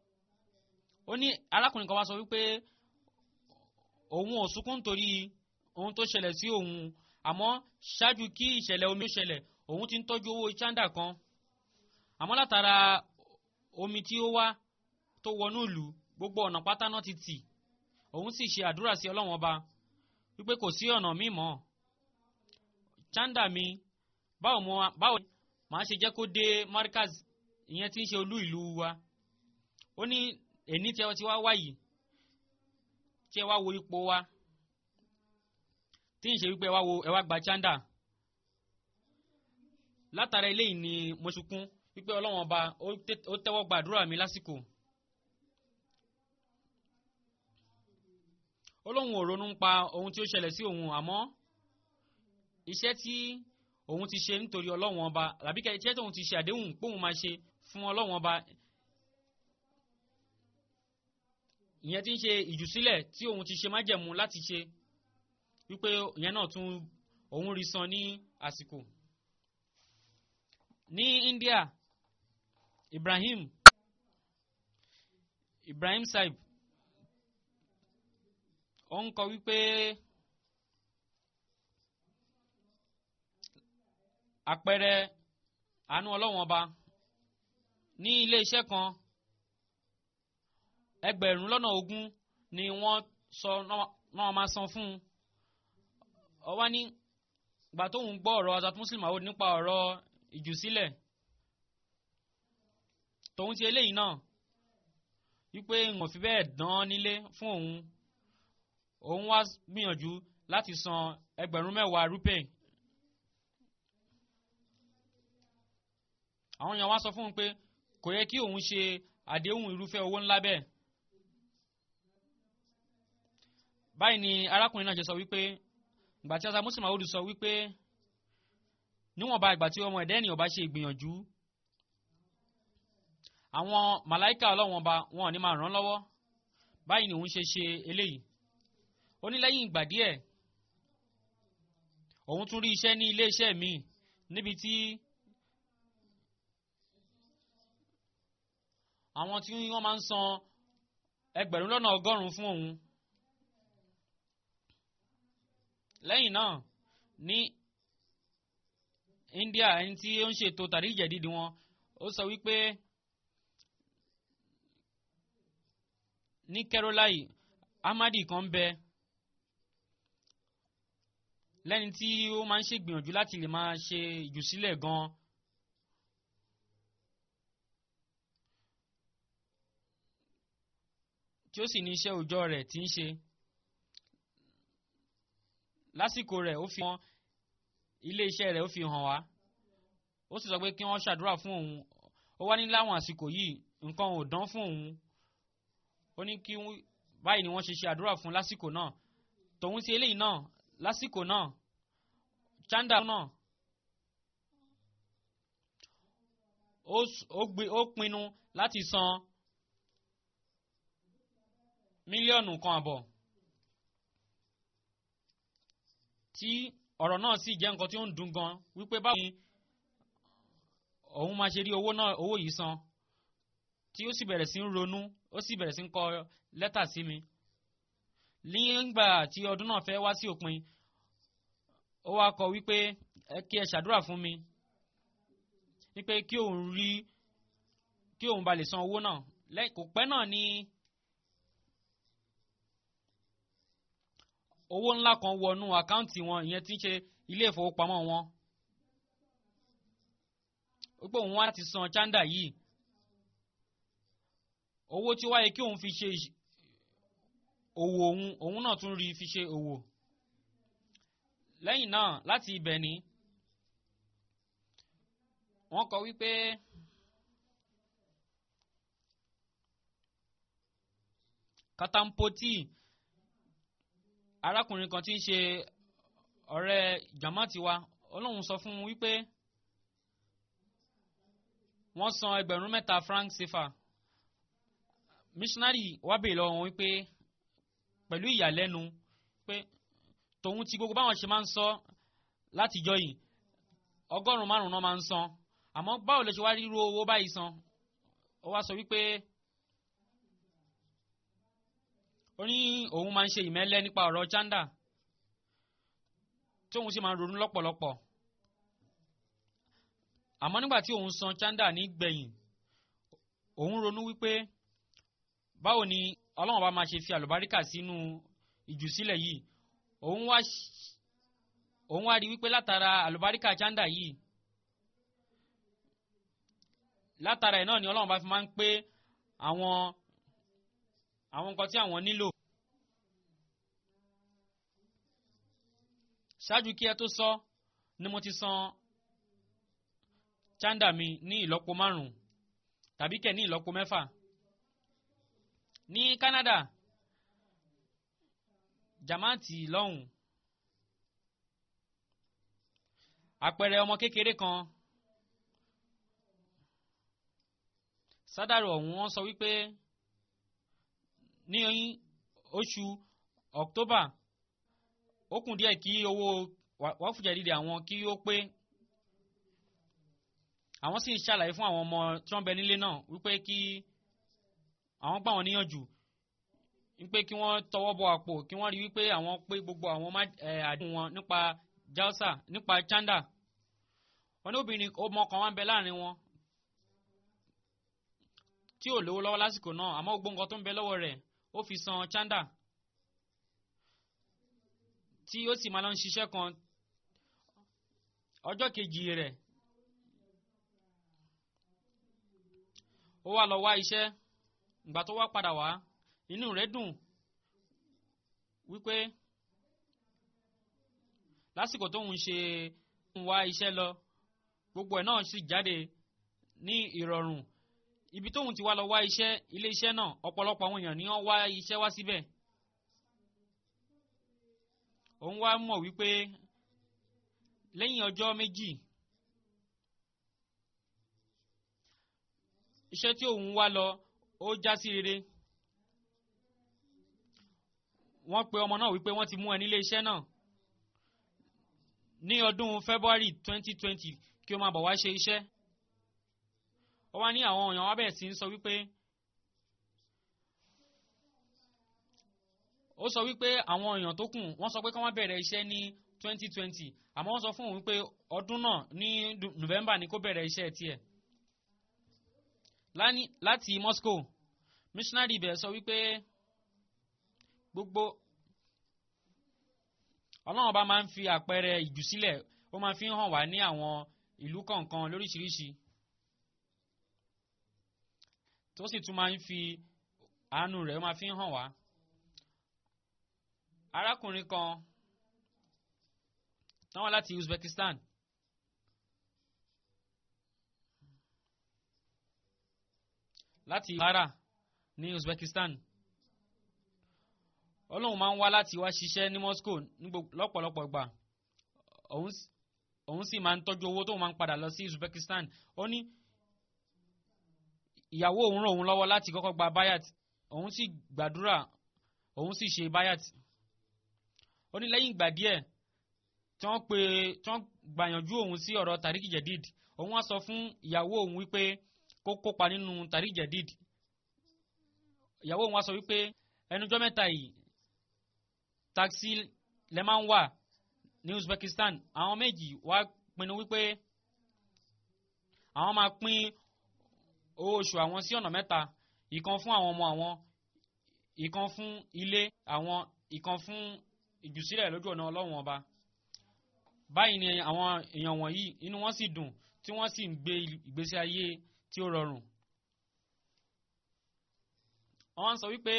ó ní arákùnrin kan wá sọ wípé òun ò sunkún nítorí ohun tó ṣẹlẹ̀ sí òun àmọ́ ṣáájú kí ìṣẹ̀lẹ̀ omi ó ṣẹlẹ̀ òun ti ń tọ́jú owó chanda kan àmọ́ látara omi tí ó wá tó wọnú ìlú gbogbo ọ̀nà pátá náà ti tì òun sì ṣe àdúrà sí ọlọ́wọ́n ọba wípé kò sí ọ̀nà míì mọ́ chanda mi báwo mo báwo màá ṣe jẹ́ kó dé markaz ìyẹn tí ń ṣe olú ìlú wa ó ní èní tí ẹ ti wá wáyìí tí ẹ wá wo ipò wa tí ń ṣe wípé ẹ wá wo ẹ wá gba chanda látara eléyìí ni mo sunkún wípé ọlọ́wọ́n ọba ó tẹ́wọ́ gba àdúrà mi lásìkò ó lóun ò ronú pa ohun tí ó ṣẹlẹ̀ sí òun àmọ́ iṣẹ́ tí òun ti ṣe nítorí ọlọ́wọ́n ọba tàbí iṣẹ́ tí òun ti ṣe àdéhùn póun máa ṣe fún ọlọ́wọ́n ọba ìyẹn tí ń ṣe ìjùsílẹ̀ tí òun ti ṣe májẹ̀mú láti ṣe wípé ìyẹn náà tún òun rí san ní àsìkò. ní India Ibrahim Ibrahim Saib ó ń kọ wípé àpẹẹrẹ àánú ọlọ́wọ́n ọba ní ilé iṣẹ́ kan ẹgbẹ̀rún lọ́nà ogún ni wọ́n sọ náà máa san fún un ọwá ní ìgbà tóun gbọ́ ọ̀rọ̀ Azat Muslim Maud nípa ọ̀rọ̀ ìjùsílẹ̀ tòun ti eléyìí náà wípé ìwọ̀n fi bẹ́ẹ̀ dán nílé fún òun òun wá gbìyànjú láti san ẹgbẹ̀rún mẹ́wàá rúpè àwọn èèyàn wá sọ fún un pé kò yẹ kí òun ṣe àdéhùn irúfẹ́ owó ńlá bẹ́ẹ̀ báyìí ni arákùnrin náà ṣe sọ wípé ìgbà tí Azat Muslim Maud sọ wípé níwọ̀nba ìgbà tí ọmọ ẹ̀dá ènìyàn bá ṣe ìgbìyànjú àwọn màláìka ọlọ́wọ́n ọba wọn ò ní máa ràn án lọ́wọ́ báyìí ni òun ṣe ṣe eléyìí ó ní lẹ́yìn ìgbà díẹ̀ òun tún rí iṣẹ́ ní ilé iṣẹ́ míì níbi tí àwọn tí wọ́n máa ń san ẹgbẹ̀rún lọ́nà ọgọ́rùn-ún fún òun lẹ́yìn náà ní India ẹni tí ó ń ṣètò tàríjẹ̀ dídì wọn ó sọ wípé ní Kerolai Ahmadi kan ń bẹ lẹ́ni tí ó máa ń ṣègbìyànjú láti lè máa ṣe ìjùsílẹ̀ gan-an. tí ó sì ní iṣẹ́ òòjọ́ rẹ̀ tí ń ṣe lásìkò rẹ̀ ó fi hàn ilé iṣẹ́ rẹ̀ ó fi hàn wá ó sì sọ pé kí wọ́n ṣàdúrà fún òun ó wá ní láwọn àsìkò yìí nǹkan ò dán fún òun ó ní kí báyìí ni wọ́n ṣe ṣe àdúrà fún lásìkò náà tòun ti eléyìí náà lásìkò náà chanda náà ó pinnu láti san mílíọ̀nù kan àbọ̀ tí ọ̀rọ̀ náà sì jẹ́ nǹkan tí ó ń dùn gan wípé báwo ni òun máa ṣe rí owó náà owó yìí san tí ó sì bẹ̀rẹ̀ sí ń ronú ó sì bẹ̀rẹ̀ sí ń kọ lẹ́tà sí mi nígbà tí ọdún náà fẹ́ wá sí òpin ó wá kọ wípé ẹ kí ẹ ṣàdúrà fún mi wípé kí òun rí kí òun ba lè san owó náà kò pẹ́ náà ni. owó ńlá kan wọnú àkáǹtì wọn ìyẹn tí ń ṣe ilé ìfowópamọ́ wọn wípé òun wá láti san chanda yìí owó tí ó wáyé kí òun fi ṣe òwò òun òun náà tún rí fi ṣe òwò lẹ́yìn náà láti ibẹ̀ ni wọ́n kọ wípé katampoti arákùnrin kan tí ń ṣe ọ̀rẹ́ jamaati wa ọlọ́run sọ fún un wípé wọ́n san ẹgbẹ̀rún mẹ́ta franc sefa missionary wá bèèrè lọ́wọ́ wọn wípé pẹ̀lú ìyàlẹ́nu pé tòun ti gbogbo báwọn ṣe máa ń sọ látijọ́ yìí ọgọ́rùn-ún márùn-ún náà máa ń san àmọ́ báwo lè ṣe wá ríru owó báyìí san ó wá sọ wípé ó ní òun máa ń ṣe ìmẹ́lẹ́ nípa ọ̀rọ̀ chanda tóun sì máa ń ronú lọ́pọ̀lọpọ̀ àmọ́ nígbà tí òun san chanda ní gbẹ̀yìn òun ronú wípé báwo ni ọlọ́run bá máa ṣe fi àlùbáríkà sínú ìjùsílẹ̀ yìí òun wá òun wá rí wípé látara àlùbáríkà chanda yìí látara ẹ̀ náà ni ọlọ́run bá fi máa ń pé àwọn àwọn nǹkan tí àwọn nílò. ṣáájú kí ẹ tó sọ ni mo ti san chanda mi ní ìlọ́po márùn-ún tàbí kẹ̀ ní ìlọ́po mẹ́fà. ní Canada jamaati lọ́hùn àpẹẹrẹ ọmọ kékeré kan sádàrò ọ̀hún wọ́n sọ wípé ní oṣù October ó kùn díẹ̀ kí owó wáfùjẹ́ dídì àwọn kí ó pé àwọn sì ń ṣàlàyé fún àwọn ọmọ tí wọ́n bẹ nílé náà wípé kí àwọn gbà wọ́n níyànjú wípé kí wọ́n tọwọ́ bọ àpò kí wọ́n rí wípé àwọn pé gbogbo àwọn àdéhùn wọn nípa jalsa nípa chanda wọn ní obìnrin ọmọ kan wá ń bẹ láàrin wọn tí ò lówó lọ́wọ́ lásìkò náà àmọ́ gbogbo nǹkan tó ń bẹ lọ́wọ́ rẹ̀ ó fi san chanda tí ó sì máa lọ ń ṣiṣẹ́ kan ọjọ́ kejì rẹ̀ ó wá lọ wá iṣẹ́ ìgbà tó wá padà wá inú rẹ̀ dùn wípé lásìkò tóun ṣe ń wá iṣẹ́ lọ gbogbo ẹ̀ náà sì jáde ní ìrọ̀rùn ibi tóun ti wá lọ wá iṣẹ́ ilé iṣẹ́ náà ọ̀pọ̀lọpọ̀ àwọn èèyàn ni wọ́n wá iṣẹ́ wá síbẹ̀ òun wá mọ̀ wípé lẹ́yìn ọjọ́ méjì iṣẹ́ tí òun wá lọ ó já sí rere wọ́n pe ọmọ náà wípé wọ́n ti mú ẹ nílé iṣẹ́ náà ní ọdún February twenty twenty kí o máa bọ̀ wá ṣe iṣẹ́ ó wá ní àwọn èèyàn wá bẹ̀rẹ̀ sí ń sọ wípé ó sọ wípé àwọn èèyàn tó kù wọ́n sọ pé kí wọ́n bẹ̀rẹ̀ iṣẹ́ ní twenty twenty àmọ́ wọ́n sọ fún òun wípé ọdún náà ní November ni kó bẹ̀rẹ̀ iṣẹ́ tiẹ̀ láti Moscow missionary ibẹ̀ sọ wípé gbogbo ọlọ́run ọba máa ń fi àpẹẹrẹ ìjùsílẹ̀ ó máa fi hàn wá ní àwọn ìlú kọ̀ọ̀kan lóríṣiríṣi tó sì tún máa ń fi àánú rẹ̀ ó máa fi hàn wá. arákùnrin kan táwọn láti Uzbekistan láti Bukhara ní Uzbekistan ọlọ́run máa ń wá láti wá ṣiṣẹ́ ní Moscow lọ́pọ̀lọpọ̀ gbà òun sì máa ń tọ́jú owó tóun máa ń padà lọ sí Uzbekistan ó ní ìyàwó òun ràn òun lọ́wọ́ láti kọ́kọ́ gba bayat òun sì gbàdúrà òun sì ṣe bayat ó ní lẹ́yìn ìgbà díẹ̀ tí wọ́n pe tí wọ́n gbàyànjú òun sí ọ̀rọ̀ Tariq Jadid òun wá sọ fún ìyàwó òun wípé kó kópa nínú Tariq Jadid ìyàwó òun wá sọ wípé ẹnujọ́ mẹ́ta yìí taxi lẹ máa ń wà ní Uzbekistan àwọn méjì wá pinnu wípé àwọn máa pín owó oṣù àwọn sí ọ̀nà mẹ́ta ìkan fún àwọn ọmọ àwọn ìkan fún ilé àwọn ìkan fún ìjùsílẹ̀ lójú ọ̀nà ọlọ́run ọba báyìí ni àwọn èèyàn wọ̀nyí inú wọn sì dùn tí wọ́n sì ń gbé ìgbésí ayé tí ó rọrùn wọ́n sọ wípé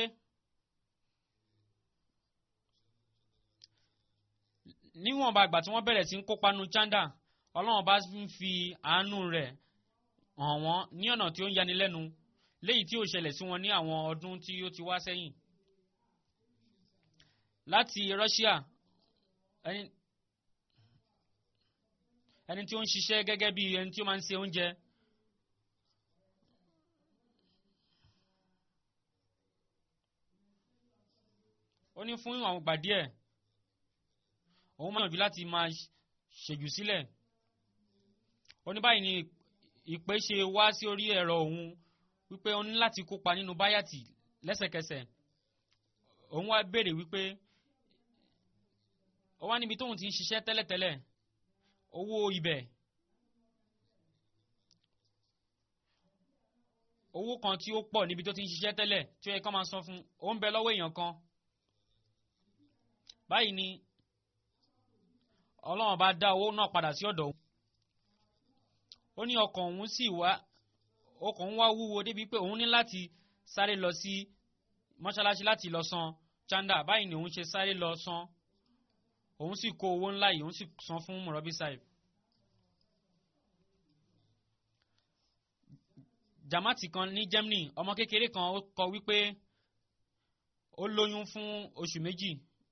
níwọ̀nba àgbà tí wọ́n bẹ̀rẹ̀ sí ń kópa nu chanda ọlọ́run bá ń fi àánú rẹ̀ hàn wọ́n ní ọ̀nà tí ó ń yanilẹ́nu léyìí tí ó ṣẹlẹ̀ sí wọn ní àwọn ọdún tí ó ti wá sẹ́yìn. láti Russia ẹni ẹni tí ó ń ṣiṣẹ́ gẹ́gẹ́ bí ẹni tí ó máa ń ṣe oúnjẹ ó ní fún àwọn ìgbà díẹ̀ òun máa yànjú láti máa ṣèjù sílẹ̀ ó ní báyìí ni ìpè ṣe wá sí orí ẹ̀rọ òun wípé ó ní láti kópa nínú báyàtì lẹ́sẹ̀kẹsẹ̀ òun wá béèrè wípé ó wá níbi tóun ti ń ṣiṣẹ́ tẹ́lẹ̀tẹ́lẹ̀ owó ibẹ̀ owó kan tí ó pọ̀ níbi tó ti ń ṣiṣẹ́ tẹ́lẹ̀ tí ó yẹ kó máa san fún ó ń bẹ lọ́wọ́ èèyàn kan báyìí ni ọlọ́run bá dá owó náà padà sí ọ̀dọ̀ òun ó ní ọkàn òun sì wá ọkàn òun wá wúwo débi pé òun ní láti sáré lọ sí mọ́ṣáláṣí láti lọ san chanda báyìí ni òun ṣe sáré lọ san òun sì kó owó ńlá yìí òun sì san fún mọ̀rọ́bí saib. jamati kan ní Germany ọmọ kékeré kan ó kọ wípé ó lóyún fún oṣù méjì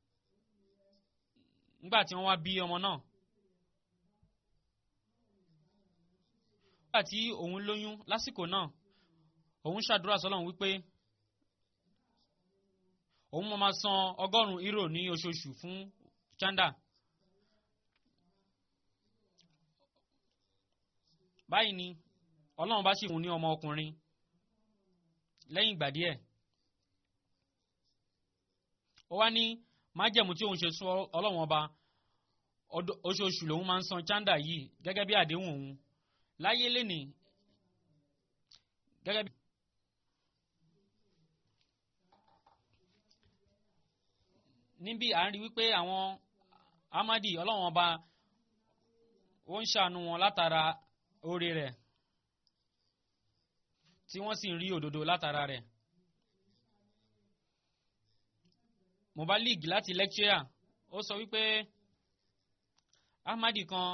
nígbà tí wọ́n wá bí ọmọ náà. nígbà tí òun lóyún lásìkò náà òun ṣàdúrà sọ́lọ́run wípé òun máa máa san ọgọ́rùn-ún euro ní oṣooṣù fún chanda. báyìí ni ọlọ́run bá sì fún un ní ọmọ ọkùnrin lẹ́yìn ìgbà díẹ̀ ó wá ní májẹ̀mú tí òun ṣe sún ọlọ́run ọba oṣooṣù lòun máa ń san chanda yìí gẹ́gẹ́ bí àdéhùn òun láyé lénìí gẹ́gẹ́ bí. níbí à ń rí wípé àwọn amadi ọlọ́run ọba ó ń ṣàánú wọn látara oore rẹ̀ tí wọ́n sì ń rí òdodo látara rẹ̀. mobalik láti lecturer ó sọ wípé ahmadi kan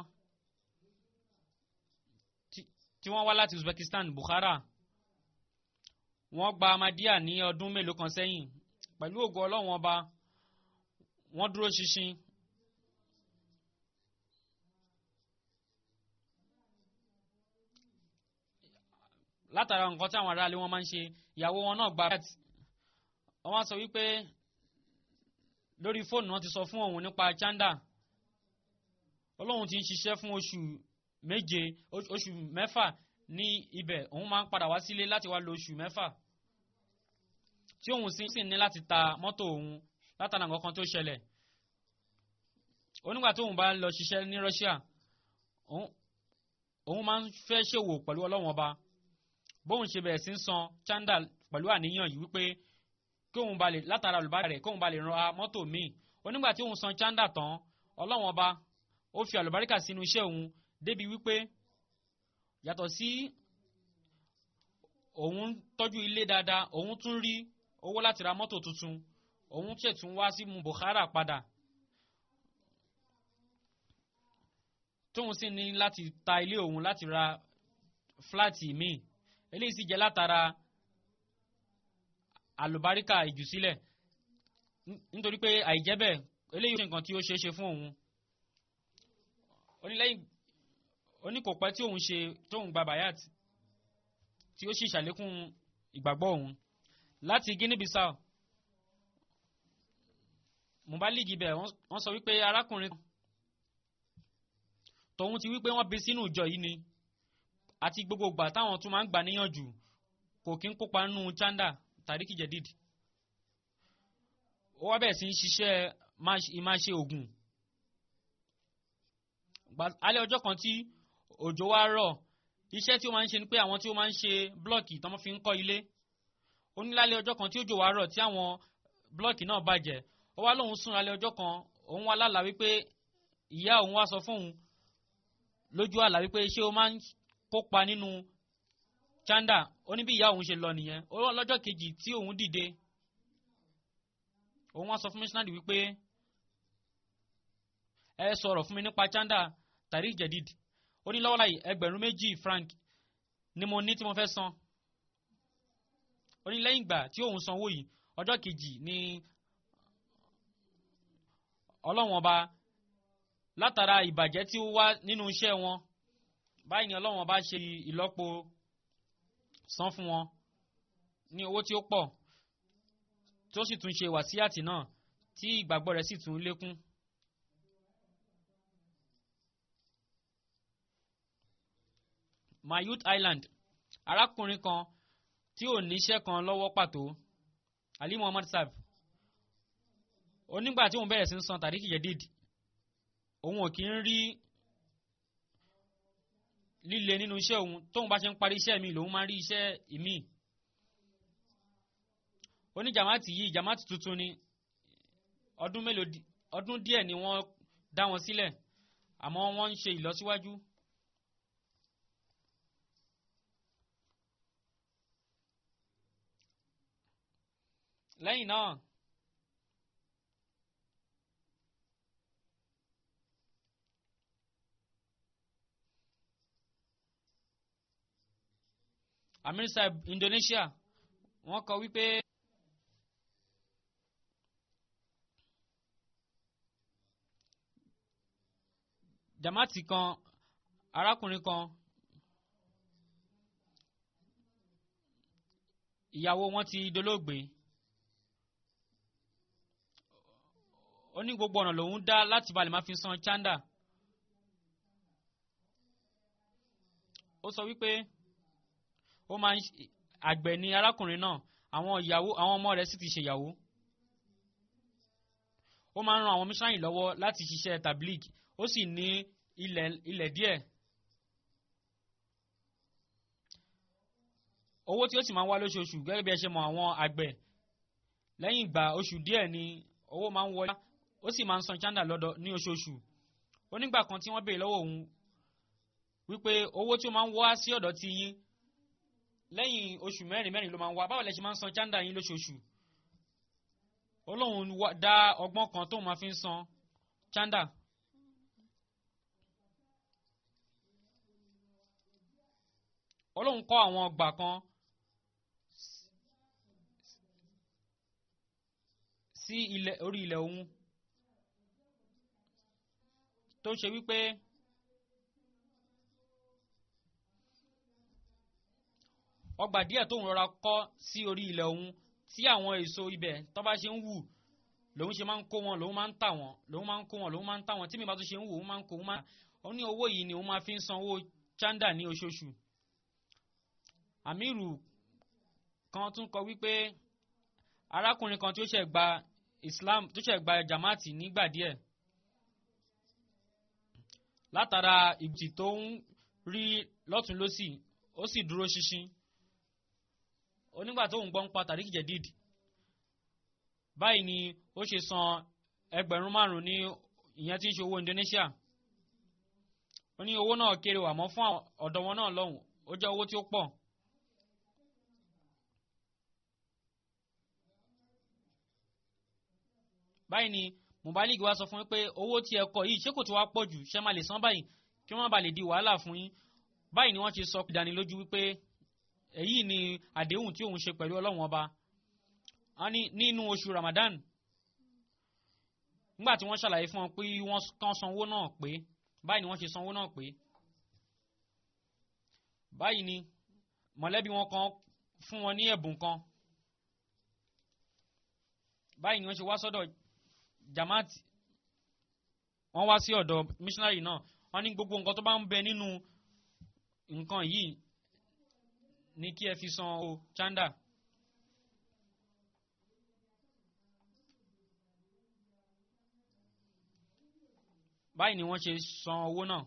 tí wọ́n wá láti Uzbekistan Bukhara wọ́n gba Ahmadiyya ní ọdún mélòó kan sẹ́yìn pẹ̀lú ògo ọlọ́run ọba wọ́n dúró ṣinṣin. látara nǹkan tí àwọn aráalé wọn máa ń ṣe ìyàwó wọn náà gba wọ́n wá sọ wípé lórí fóònù wọn ti sọ fún òun nípa chanda ọlọ́run ti ń ṣiṣẹ́ fún oṣù méje oṣù mẹ́fà ní ibẹ̀ òun máa ń padà wá sílé láti wá lo oṣù mẹ́fà tí òun sì ní láti ta mọ́tò òun látara nǹkan kan tó ṣẹlẹ̀ onígbà tóun bá lọ ṣiṣẹ́ ní Russia òun máa ń fẹ́ ṣòwò pẹ̀lú ọlọ́run ọba bóun ṣe bẹ̀rẹ̀ sí ń san chanda pẹ̀lú àníyàn yìí wípé kóun ba lè látara olùbárà rẹ̀ kóun ba lè ra mọ́tò míì onígbà tí òun san chanda tán ọlọ́run ọba ó fi àlùbáríkà sínú iṣẹ́ òun débi wípé yàtọ̀ sí òun tọ́jú ilé dáadáa òun tún rí owó láti ra mọ́tò tuntun òun ṣètún wá sí mu Bukhara padà tóun sì ní láti ta ilé òun láti ra fúláàtì míì eléyìí sì jẹ́ látara àlùbáríkà ìjùsílẹ̀ nítorí pé àìjẹ́ bẹ́ẹ̀ eléyìí ṣe nǹkan tí ó ṣeé ṣe fún òun onílẹ́yìn oníkòpẹ́ tí òun ṣe tóun gba bayat tí ó sì ṣàlékún ìgbàgbọ́ òun láti Guinea Bissau mubaligi bẹ̀ wọ́n sọ wípé arákùnrin tòun ti wípé wọ́n bí sínú ìjọ yìí ni àti gbogbo ìgbà táwọn tún máa ń gbà níyànjú kò kí ń kópa nínú chanda tàríkì jẹ̀díd ó wá bẹ̀ sí ń ṣiṣẹ́ ìmáṣe ògùn alẹ́ ọjọ́ kan tí òjò wá rọ̀ iṣẹ́ tí ó máa ń ṣe ni pé àwọn tí ó máa ń ṣe blọ́ọ̀kì tó máa fi ń kọ́ ilé ó ní lálẹ́ ọjọ́ kan tí òjò wá rọ̀ tí àwọn blọ́ọ̀kì náà bàjẹ́ ó wá lóun sùn lálẹ́ ọjọ́ kan òun wá lálàá wípé ìyá òun wá sọ fóun lójú àlá wípé ṣé o máa ń kópa nínú chanda ó ní bí ìyá òun ṣe lọ nìyẹn ó lọ́jọ́ kejì tí òun dìde òun wá sọ fún missionary wípé ẹ sọ̀rọ̀ fún mi nípa chanda tàrí jẹ̀díd ó ní lọ́wọ́ láyìí ẹgbẹ̀rún méjì franc ni mo ní tí mo fẹ́ san ó ní lẹ́yìn ìgbà tí òun sanwó yìí ọjọ́ kejì ni ọlọ́wọ́n ọba látara ìbàjẹ́ tí ó wá nínú iṣẹ́ wọn báyìí ni ọlọ́wọ́n ọba ṣe ìlọ́po san fún wọn ní owó tí ó pọ̀ tó sì tún ṣe wàsíàtì náà tí ìgbàgbọ́ rẹ̀ sì tún lékún. Mayut Island arákùnrin kan tí ò níṣẹ́ kan lọ́wọ́ pàtó Ali Muhammad Sab onígbà tí òun bẹ̀rẹ̀ sí ń san tàríkì jẹ̀díd òun ò kí ń rí líle nínú iṣẹ́ òun tóun bá ṣe ń parí iṣẹ́ mi lòun máa ń rí iṣẹ́ ìmí oní jamaati yìí jamaati tuntun ni ọdún mélòó di- ọdún díẹ̀ ni wọ́n dá wọn sílẹ̀ àmọ́ wọ́n ń ṣe ìlọsíwájú. lẹ́yìn náà amir saib Indonesia wọ́n kọ wípé jamaati kan arákùnrin kan ìyàwó wọn ti dolóògbé ó ní gbogbo ọ̀nà lòun dá láti balẹ̀ máa fi san chanda ó sọ wípé ó máa ń ṣe- àgbẹ̀ ni arákùnrin náà àwọn ìyàwó àwọn ọmọ rẹ̀ sì ti ṣèyàwó ó máa ń ran àwọn mísáyìn lọ́wọ́ láti ṣiṣẹ́ tablig ó sì ní ilẹ̀ ilẹ̀ díẹ̀ owó tí ó sì máa ń wá lóṣooṣù gẹ́gẹ́ bí ẹ ṣe mọ̀ àwọn àgbẹ̀ lẹ́yìn ìgbà oṣù díẹ̀ ni owó máa ń wọlé ó sì máa ń san chanda lọ́dọ̀ ní oṣooṣù onígbà kan tí wọ́n béèrè lọ́wọ́ òun wípé owó tí ó máa ń wá sí ọ̀dọ̀ ti yín lẹ́yìn oṣù mẹ́rin mẹ́rin ló máa ń wá báwo lẹ ṣe máa ń san chanda yín lóṣooṣù olóhùn wá- dá ọgbọ́n kan tóun máa fi ń san chanda olóhùn kọ́ àwọn ọgbà kan sí ilẹ̀ orí ilẹ̀ òun tó ṣe wípé ọgbà díẹ̀ tóun rọra kọ́ sí orí ilẹ̀ òun tí àwọn èso ibẹ̀ tó bá ṣe ń wù lòun ṣe máa ń kó wọn lòun máa ń tà wọn lòun máa ń kó wọn lòun máa ń tà wọn tí mi bá tún ṣe ń wù òun máa ń kó òun máa ó ní owó yìí ni òun máa fi ń san owó chanda ní oṣooṣù amiru kan tún kọ wípé arákùnrin kan tí ó ṣẹ̀ gba islam tó ṣẹ̀ gba jamaati nígbà díẹ̀ látara ìgbìtì tó ń rí lọ́tún lọ́sì ó sì dúró ṣinṣin onígbà tó ń gbọ́ ń pa tàríkì jẹ̀díd báyìí ni ó ṣe san ẹgbẹ̀rún márùn-ún ní ìyẹn tí ń ṣe owó Indonesia ó ní owó náà kéré wà mọ́ fún àwọn ọ̀dọ́ wọn náà lọ́hùn ó jẹ́ owó tí ó pọ̀. báyìí ni mubalik wa sọ fún yín pé owó tí ẹ kọ yìí ṣé kò tí wàá pọ̀ jù ṣé máa lè san báyìí kí wọ́n bá lè di wàhálà fún yín báyìí ni wọ́n ti sọ ìdánilójú wípé èyí ni àdéhùn tí òun ṣe pẹ̀lú ọlọ́run ọba wọ́n ní nínú oṣù Ramadan nígbà tí wọ́n ṣàlàyé fún wọn pé wọ́n kàn sanwó náà pé báyìí ni wọ́n ṣe sanwó náà pé báyìí ni mọ̀lẹ́bí wọn kan fún wọn ní ẹ̀bùn kan báyìí ni wọ́n ṣe wá sọ́dọ̀ jamaat wọ́n wá sí ọ̀dọ̀ missionary náà wọ́n ní gbogbo nǹkan tó bá ń bẹ nínú nǹkan yìí ní kí ẹ fi san o chanda. báyìí ni wọ́n ṣe san owó náà.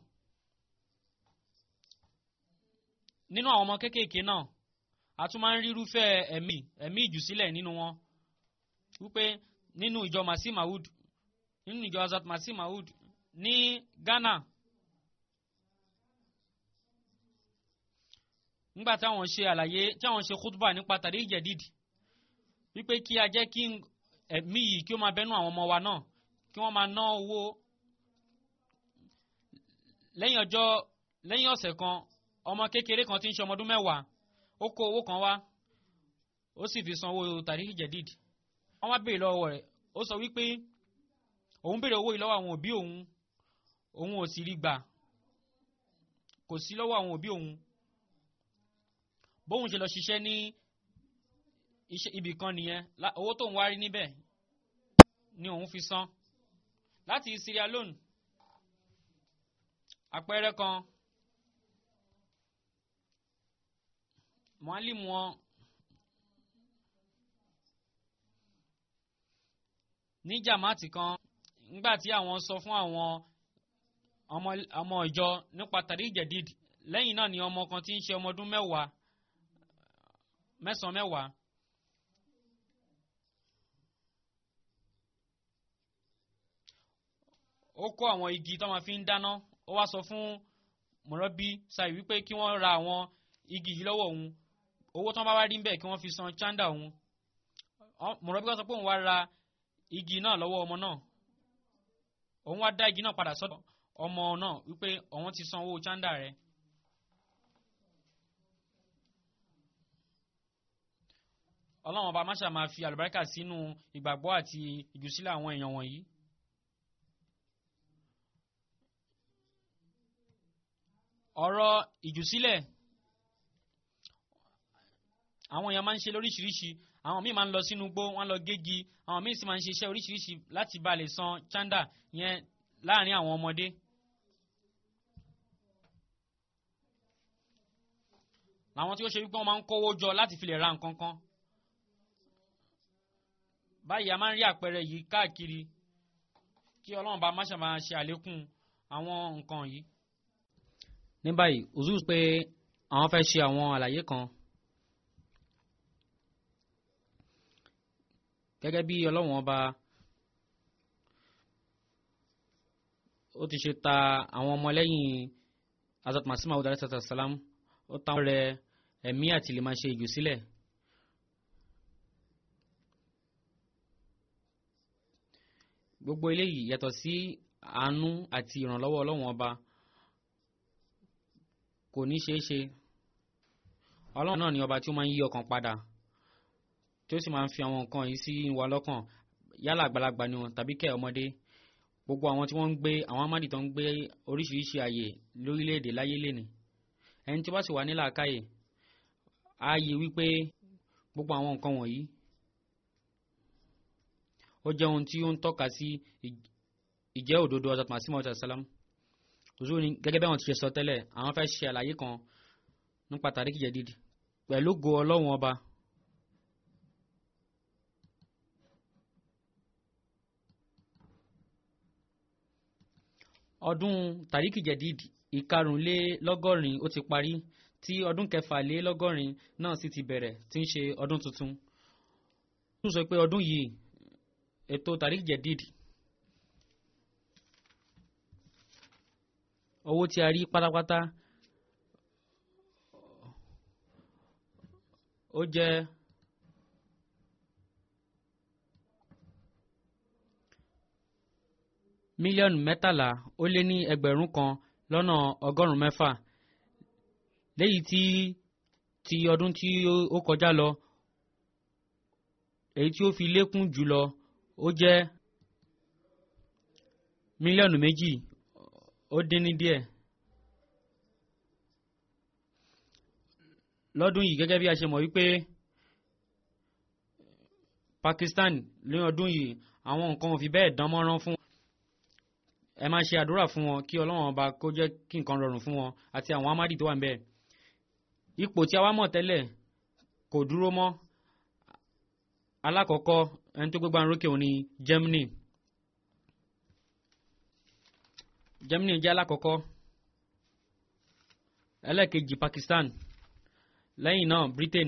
nínú àwọn ọmọ kéékèèké náà a tún máa ń rírúfẹ́ ẹ̀mí ẹ̀mí ìjùsílẹ̀ nínú wọn wípé nínú ìjọ masi maud nínú ìjọ azat masi maud ní Ghana nígbà táwọn ṣe àlàyé táwọn ṣe khutba nípa tàrí ìjẹ̀dídì wípé kí a jẹ́ kí ẹ̀mí yìí kí ó máa bẹ́nu àwọn ọmọ wa náà kí wọ́n máa ná owó lẹ́yìn ọjọ́ lẹ́yìn ọ̀sẹ̀ kan ọmọ kékeré kan tí ń ṣe ọmọ ọdún mẹ́wàá ó kó owó kan wá ó sì fi san owó tàrí ìjẹ̀dídì wọ́n wá béèrè lọ́wọ́ rẹ̀ ó sọ wípé òun béèrè owó yìí lọ́wọ́ àwọn òbí òun òun ò sì rí gbà kò sí lọ́wọ́ àwọn òbí òun bóun ṣe lọ ṣiṣẹ́ ní ibì kan nìyẹn owó tóun wá rí níbẹ̀ ni òun fi san láti Sierra Leone àpẹẹrẹ kan mọ́álìmù wọn ní jàmáàtì kan nígbà tí àwọn sọ fún àwọn ọmọ ọmọ ìjọ nípa tàrí jẹ̀díd lẹ́yìn náà ni ọmọ kan tí ń ṣe ọmọ ọdún mẹ́wàá mẹ́sàn-án mẹ́wàá ó kó àwọn igi tó máa fi ń dáná ó wá sọ fún mọ̀rọ́bí ṣáì wípé kí wọ́n ra àwọn igi yìí lọ́wọ́ òun owó tó ń bá wá rí bẹ́ẹ̀ kí wọ́n fi san chanda òun mọ̀rọ́bí kan sọ pé òun wá ra igi náà lọ́wọ́ ọmọ náà òun wá dá igi náà padà sọ́dọ̀ ọmọ náà wípé òun ti san owó chanda rẹ̀. ọlọ́run ọba máṣà máa fi àlùbáríkà sínú ìgbàgbọ́ àti ìjùsílẹ̀ àwọn èèyàn wọ̀nyí. ọ̀rọ̀ ìjùsílẹ̀ àwọn èèyàn máa ń ṣe lóríṣiríṣi àwọn míì máa ń lọ sínú igbó wọ́n lọ gégi àwọn míì sì máa ń ṣe iṣẹ́ oríṣiríṣi láti bá lè san chanda yẹn láàrin àwọn ọmọdé. làwọn tí ó ṣe wípé wọ́n máa ń kówó jọ láti fi lè ra nǹkan kan báyìí a máa ń rí àpẹẹrẹ yìí káàkiri kí ọlọ́run bá má ṣe máa ṣe àlékún àwọn nǹkan yìí. ní báyìí ozu pé àwọn fẹ́ ṣe àwọn àlàyé kan gẹ́gẹ́ bí ọlọ́run ọba ó ti ṣe ta àwọn ọmọlẹ́yìn azat masima ọdọ alayhi salam ó ta wọn rẹ ẹ̀mí àti lè máa ṣe ìjù sílẹ̀. gbogbo eléyìí yàtọ̀ sí àánú àti ìrànlọ́wọ́ ọlọ́run ọba kò ní ṣeé ṣe ọlọ́run náà ni ọba tí ó máa ń yí ọkàn padà tí ó sì máa ń fi àwọn nǹkan yìí sí wa lọ́kàn yálà àgbàlagbà ni wọn tàbí kẹ́ ọmọdé gbogbo àwọn tí wọ́n ń gbé àwọn amádì tó ń gbé oríṣiríṣi àyè lórílẹ̀‐èdè láyé lẹ́ni ẹni tí wọ́n sì wà ní làákàyè á yẹ wípé gbogbo àwọn nǹkan wọ̀nyí ó jẹ́ ohun tí ó ń tọ́ka sí ìjẹ́ òdodo Hazrat Masih Maud salam òṣù ni gẹ́gẹ́ bí àwọn ti ṣe sọ tẹ́lẹ̀ àwọn fẹ́ ṣe àlàyé kan nípa tàríkì jẹ̀díd pẹ̀lú go ọlọ́run ọba ọdún tàríkì jẹ̀díd ìkarùnlélọ́gọ́rin ó ti parí tí ọdún kẹfàlélọ́gọ́rin náà sì ti bẹ̀rẹ̀ tí ń ṣe ọdún tuntun. ó sọ pé ọdún yìí ètò tàríkì jẹ̀díd owó tí a rí pátápátá ó jẹ́ mílíọ̀nù mẹ́tàlá ó lé ní ẹgbẹ̀rún kan lọ́nà ọgọ́rùn-ún mẹ́fà léyìí tí ti ọdún tí ó kọjá lọ èyí tí ó fi lékún jùlọ ó jẹ́ mílíọ̀nù méjì ó dín ní díẹ̀ lọ́dún yìí gẹ́gẹ́ bí a ṣe mọ̀ wípé Pakistan ní ọdún yìí àwọn nǹkan ò fi bẹ́ẹ̀ dán mọ́rán fún ẹ máa ṣe àdúrà fún wọn kí ọlọ́run ọba kó jẹ́ kí nǹkan rọrùn fún wọn àti àwọn amádì tó wà níbẹ̀ ipò tí a wá mọ̀ tẹ́lẹ̀ kò dúró mọ́ alákọ̀ọ́kọ́ ẹni tó gbégbá rókè òun ni Germany Germany jẹ́ alákọ̀ọ́kọ́ ẹlẹ́ẹ̀kejì Pakistan lẹ́yìn náà Britain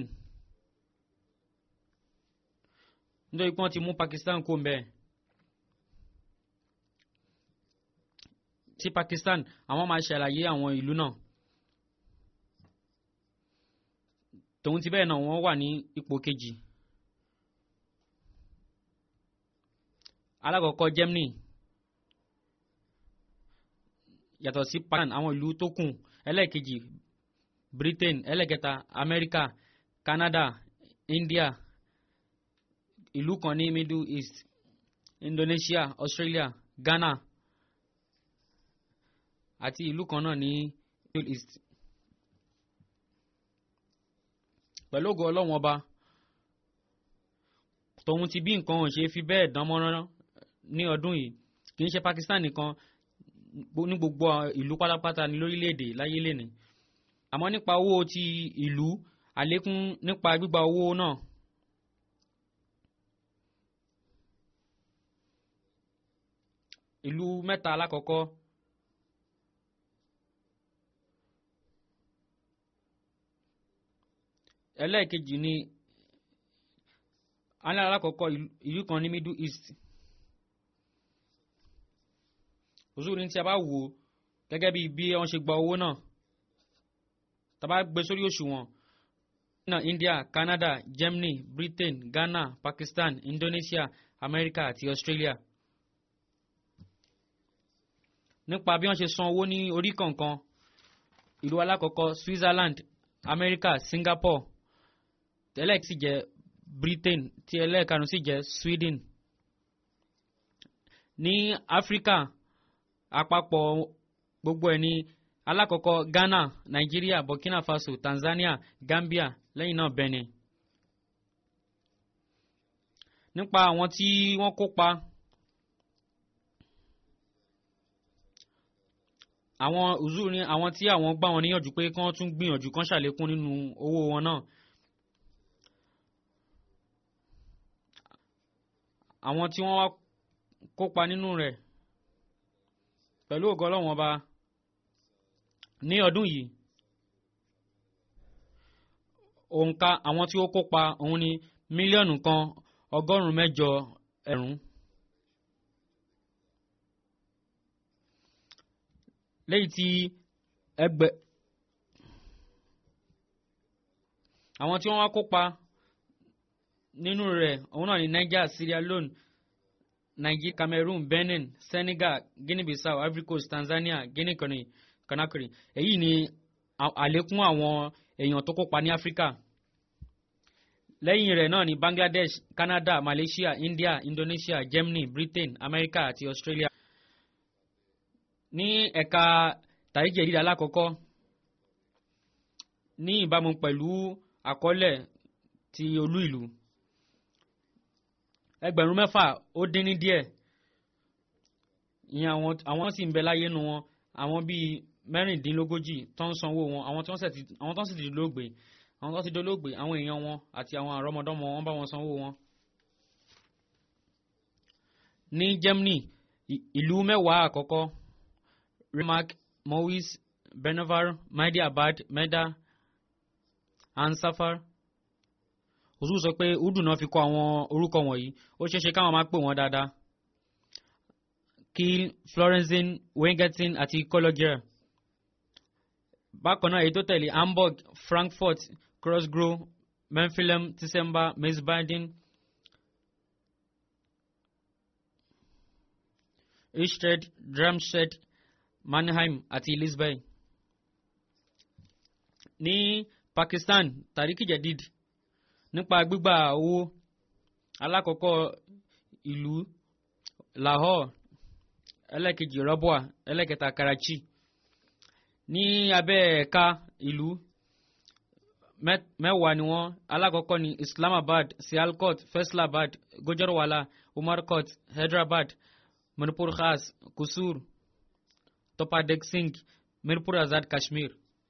nítorí pé wọ́n ti mú Pakistan kó mbẹ́ẹ̀. sí Pakistan àwọn máa ṣàlàyé àwọn ìlú náà tòun ti bẹ́ẹ̀ náà wọ́n wà ní ipò kejì alákọ̀ọ́kọ́ Germany yàtọ̀ sí Pakistan àwọn ìlú tó kù ẹlẹ́ẹ̀kejì Britain ẹlẹ́ẹ̀kẹta America Canada India ìlú kan ní Middle East Indonesia Australia Ghana àti ìlú kan náà ní Middle East. pẹ̀lú ògo ọlọ́wọ́n ọba tòun ti bí nǹkan ò ṣe fi bẹ́ẹ̀ dán mọ́rán ní ọdún yìí kì í ṣe Pakistan nìkan ní gbogbo ìlú pátápátá ní lórílẹ̀‐èdè láyé lẹ́ni àmọ́ nípa owó ti ìlú àlékún nípa gbígba owó náà ìlú mẹ́ta alákọ̀ọ́kọ́ ẹlẹ́ẹ̀kejì ni alẹ́ alákọ̀ọ́kọ́ ìlú kan ní middle east òṣùwò ní tí a bá wò ó gẹ́gẹ́ bí bí wọ́n ṣe gba owó náà tá a bá gbé sórí òṣùwọ̀n ní India Canada Germany Britain Ghana Pakistan Indonesia America àti Australia nípa bí wọ́n ṣe san owó ní orí kọ̀ọ̀kan ìlú alákọ̀ọ́kọ́ Switzerland America Singapore tẹ́lẹ̀ sì jẹ́ Britain tí ẹlẹ́ẹ̀karùn sì jẹ́ Sweden ní Áfíríkà àpapọ̀ gbogbo ẹ̀ ní alákọ̀ọ́kọ́ Ghana Nigeria Burkina Faso Tanzania Gambia lẹ́yìn náà Benin nípa àwọn tí wọ́n kópa àwọn uzuru ní àwọn tí àwọn gbà wọn níyànjú pé kí wọ́n tún gbìyànjú kán ṣàlékún nínú owó wọn náà àwọn tí wọ́n wá kópa nínú rẹ̀ pẹ̀lú ògo Ọlọ́run ọba ní ọdún yìí òǹkà àwọn tí ó kópa òun ni mílíọ̀nù kan ọgọ́rùn-ún mẹ́jọ ẹ̀rún. léyìí tí ẹgbẹ́ àwọn tí wọ́n wá kópa nínú rẹ̀ òun náà ni Niger Sierra Leone Nigeria Cameroon Benin Senegal Guinea-Bissau Ivory Coast Tanzania Guinea Conakry èyí ni àlékún àwọn èèyàn tó kópa ní Áfíríkà lẹ́yìn rẹ̀ náà ni Bangladesh Canada Malaysia India Indonesia Germany Britain America àti Australia ní ẹ̀ka tàríjì ìdílé alákọ̀ọ́kọ́ ní ìbámu pẹ̀lú àkọọ́lẹ̀ ti olú ìlú ẹgbẹ̀rún mẹ́fà ó dín ní díẹ̀ ìyẹn àwọn àwọn sì ń bẹ láyé nu wọn àwọn bíi mẹ́rìndínlógójì tó ń sanwó wọn àwọn tó ń sì ti dolóògbé àwọn tó ti dolóògbé àwọn èèyàn wọn àti àwọn àrọ́mọdọ́mọ wọn bá wọn sanwó wọn. ní Germany ìlú mẹ́wàá àkọ́kọ́ Rimac Mowis Benavar Mahdiabad Meda Ansafar òṣù sọ pé udu náà fi kọ àwọn orúkọ wọ̀nyí ó ṣeéṣe káwọn máa pè wọ́n dáadáa Kiel Florenzen Wengerten àti Kologier bákan náà èyí tó tẹ̀lé Hamburg Frankfurt Crossgrove Menfilem Tisemba Meisbaden Ishted Darmstadt Mannheim àti Lisbon ní Pakistan Tariq Jadid nípa gbígbà owó alákọ̀ọ́kọ́ ìlú Lahore ẹlẹ́kejì Rabwa ẹlẹ́kẹta Karachi ní abẹ́ ẹ̀ka ìlú mẹ́wàá ni wọ́n alákọ̀ọ́kọ́ ní Islamabad Sialkot Faisalabad Gujarwala Umarkot Hyderabad Manipur Khas Kusur Topadek Singh Mirpur Azad Kashmir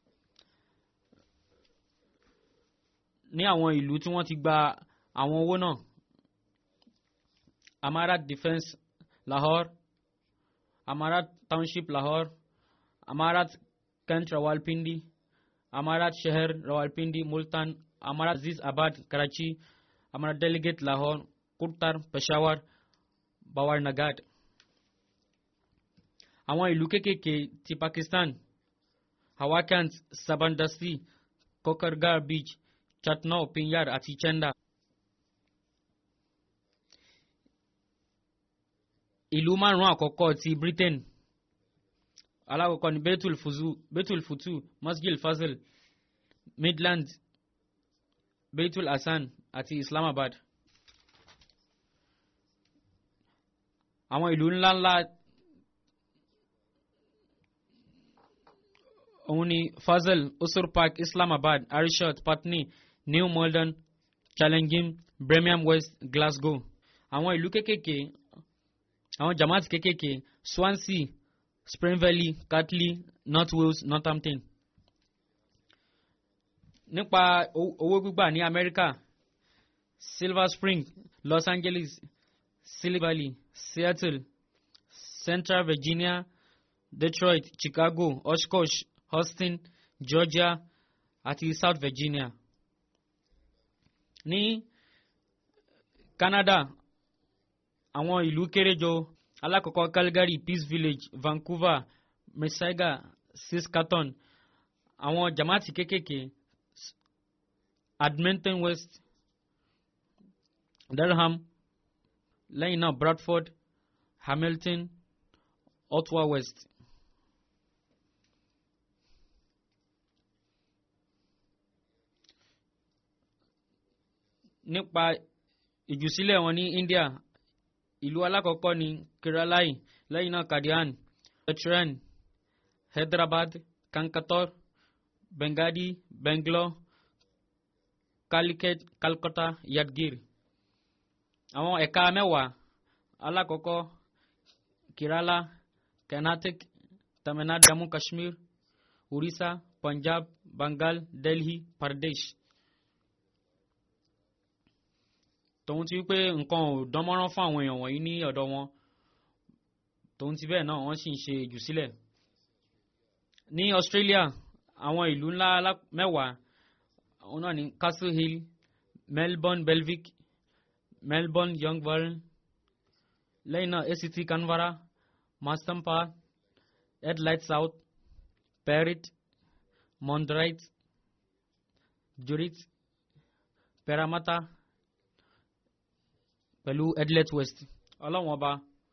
ní àwọn ìlú tí wọ́n ti gba àwọn owó náà Amarat Defence Lahore Amarat Township Lahore Amarat Kent Rawalpindi Amarat Sheher Rawalpindi Multan Amarat Aziz Abad Karachi Amarat Delegate Lahore Kurtar Peshawar Bawar Nagad àwọn ìlú kéékèèké ti Pakistan Hawakant Sabandasi Kokargar Beach Chatnau Pinyar àti Chenda. ìlú márùn-ún àkọ́kọ́ ti Britain alákọ̀ọ́kọ́ ni Betul Fuzu Betul Futu Masjid Fazil Midland Betul Hasan àti Islamabad. àwọn ìlú ńláńlá òun ni Fazil Usur Park Islamabad Arishot Patni New Malden Challenging Birmingham West Glasgow àwọn ìlú kékèké àwọn jamaat kékèké Swansea Spring Valley Catley North Wales Northampton nípa owó gbígbà ní Amẹ́ríkà Silver Spring Los Angeles Silicon Valley Seattle Central Virginia Detroit Chicago Oshkosh Austin Georgia àti South Virginia ní Canada àwọn ìlú kéréjọ alákọ̀ọ́kọ́ Calgary Peace Village Vancouver Mississauga Saskatoon àwọn jamaati kékèké Edmonton West Durham lẹ́yìn náà Bradford Hamilton Ottawa West. nípa ìjùsílẹ̀ wọn ní India ìlú alákọ̀ọ́kọ́ ní Keralai lẹ́yìn náà Kadian Veteran Hyderabad Kankator Bengadi Bangalore Calicut Calcutta Yadgir àwọn ẹ̀ka mẹ́wàá alákọ̀ọ́kọ́ Kerala Karnataka Tamil Nadu Jammu Kashmir Orissa Punjab Bengal Delhi Pradesh. tòun ti wípé nǹkan ò dánmọ́rán fún àwọn èèyàn wọ̀nyí ní ọ̀dọ̀ wọn tòun ti bẹ́ẹ̀ náà wọ́n sì ń ṣe ìjùsílẹ̀. ní Australia àwọn ìlú ńlá mẹ́wàá àwọn náà ní Castle Hill Melbourne Belvic Melbourne Yongborn lẹ́yìn náà ACT Canberra Mastampa Adelaide South Perth Mondrian Jurit Parramatta pẹ̀lú Adelaide West ọlọ́wọ́n ọba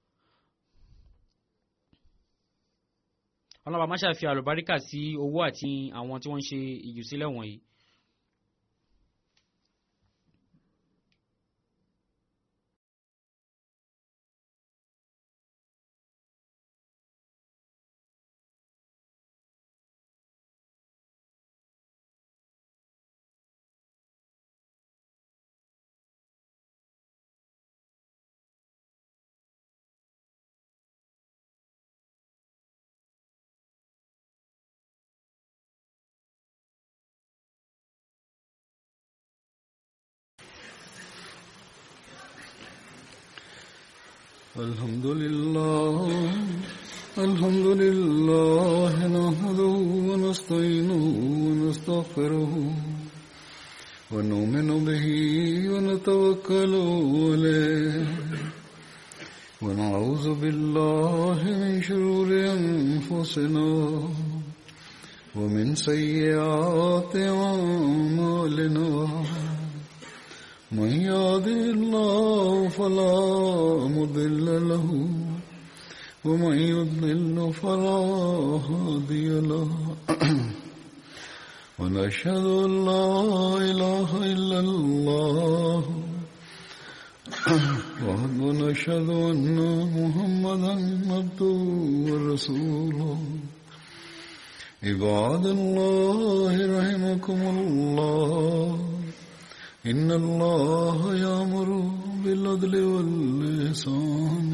ọlọ́wọ́n ọba máṣá fi àlùbáríkà sí owó àti àwọn tí wọ́n ń ṣe ìjùsílẹ̀ wọ̀nyí. الحمد لله الحمد لله نحمده ونستعينه ونستغفره ونؤمن به ونتوكل عليه ونعوذ بالله من شرور أنفسنا ومن سيئات أعمالنا من يهده الله فلا مضل له ومن يضلل فلا هادي له ونشهد ان لا اله الا الله ونشهد ان محمدا عبده ورسوله عباد الله رحمكم الله إن الله يأمر بالعدل واللسان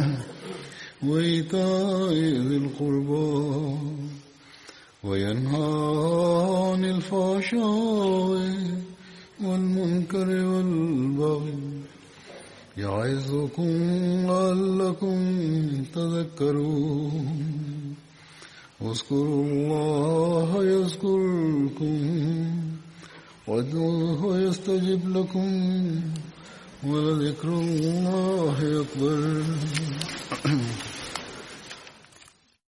وإيتاء ذي القربى وينهى عن الفحشاء والمنكر والبغي يعظكم لعلكم تذكرون واذكروا الله يذكركم وادعوه يستجب لكم ولذكر الله أكبر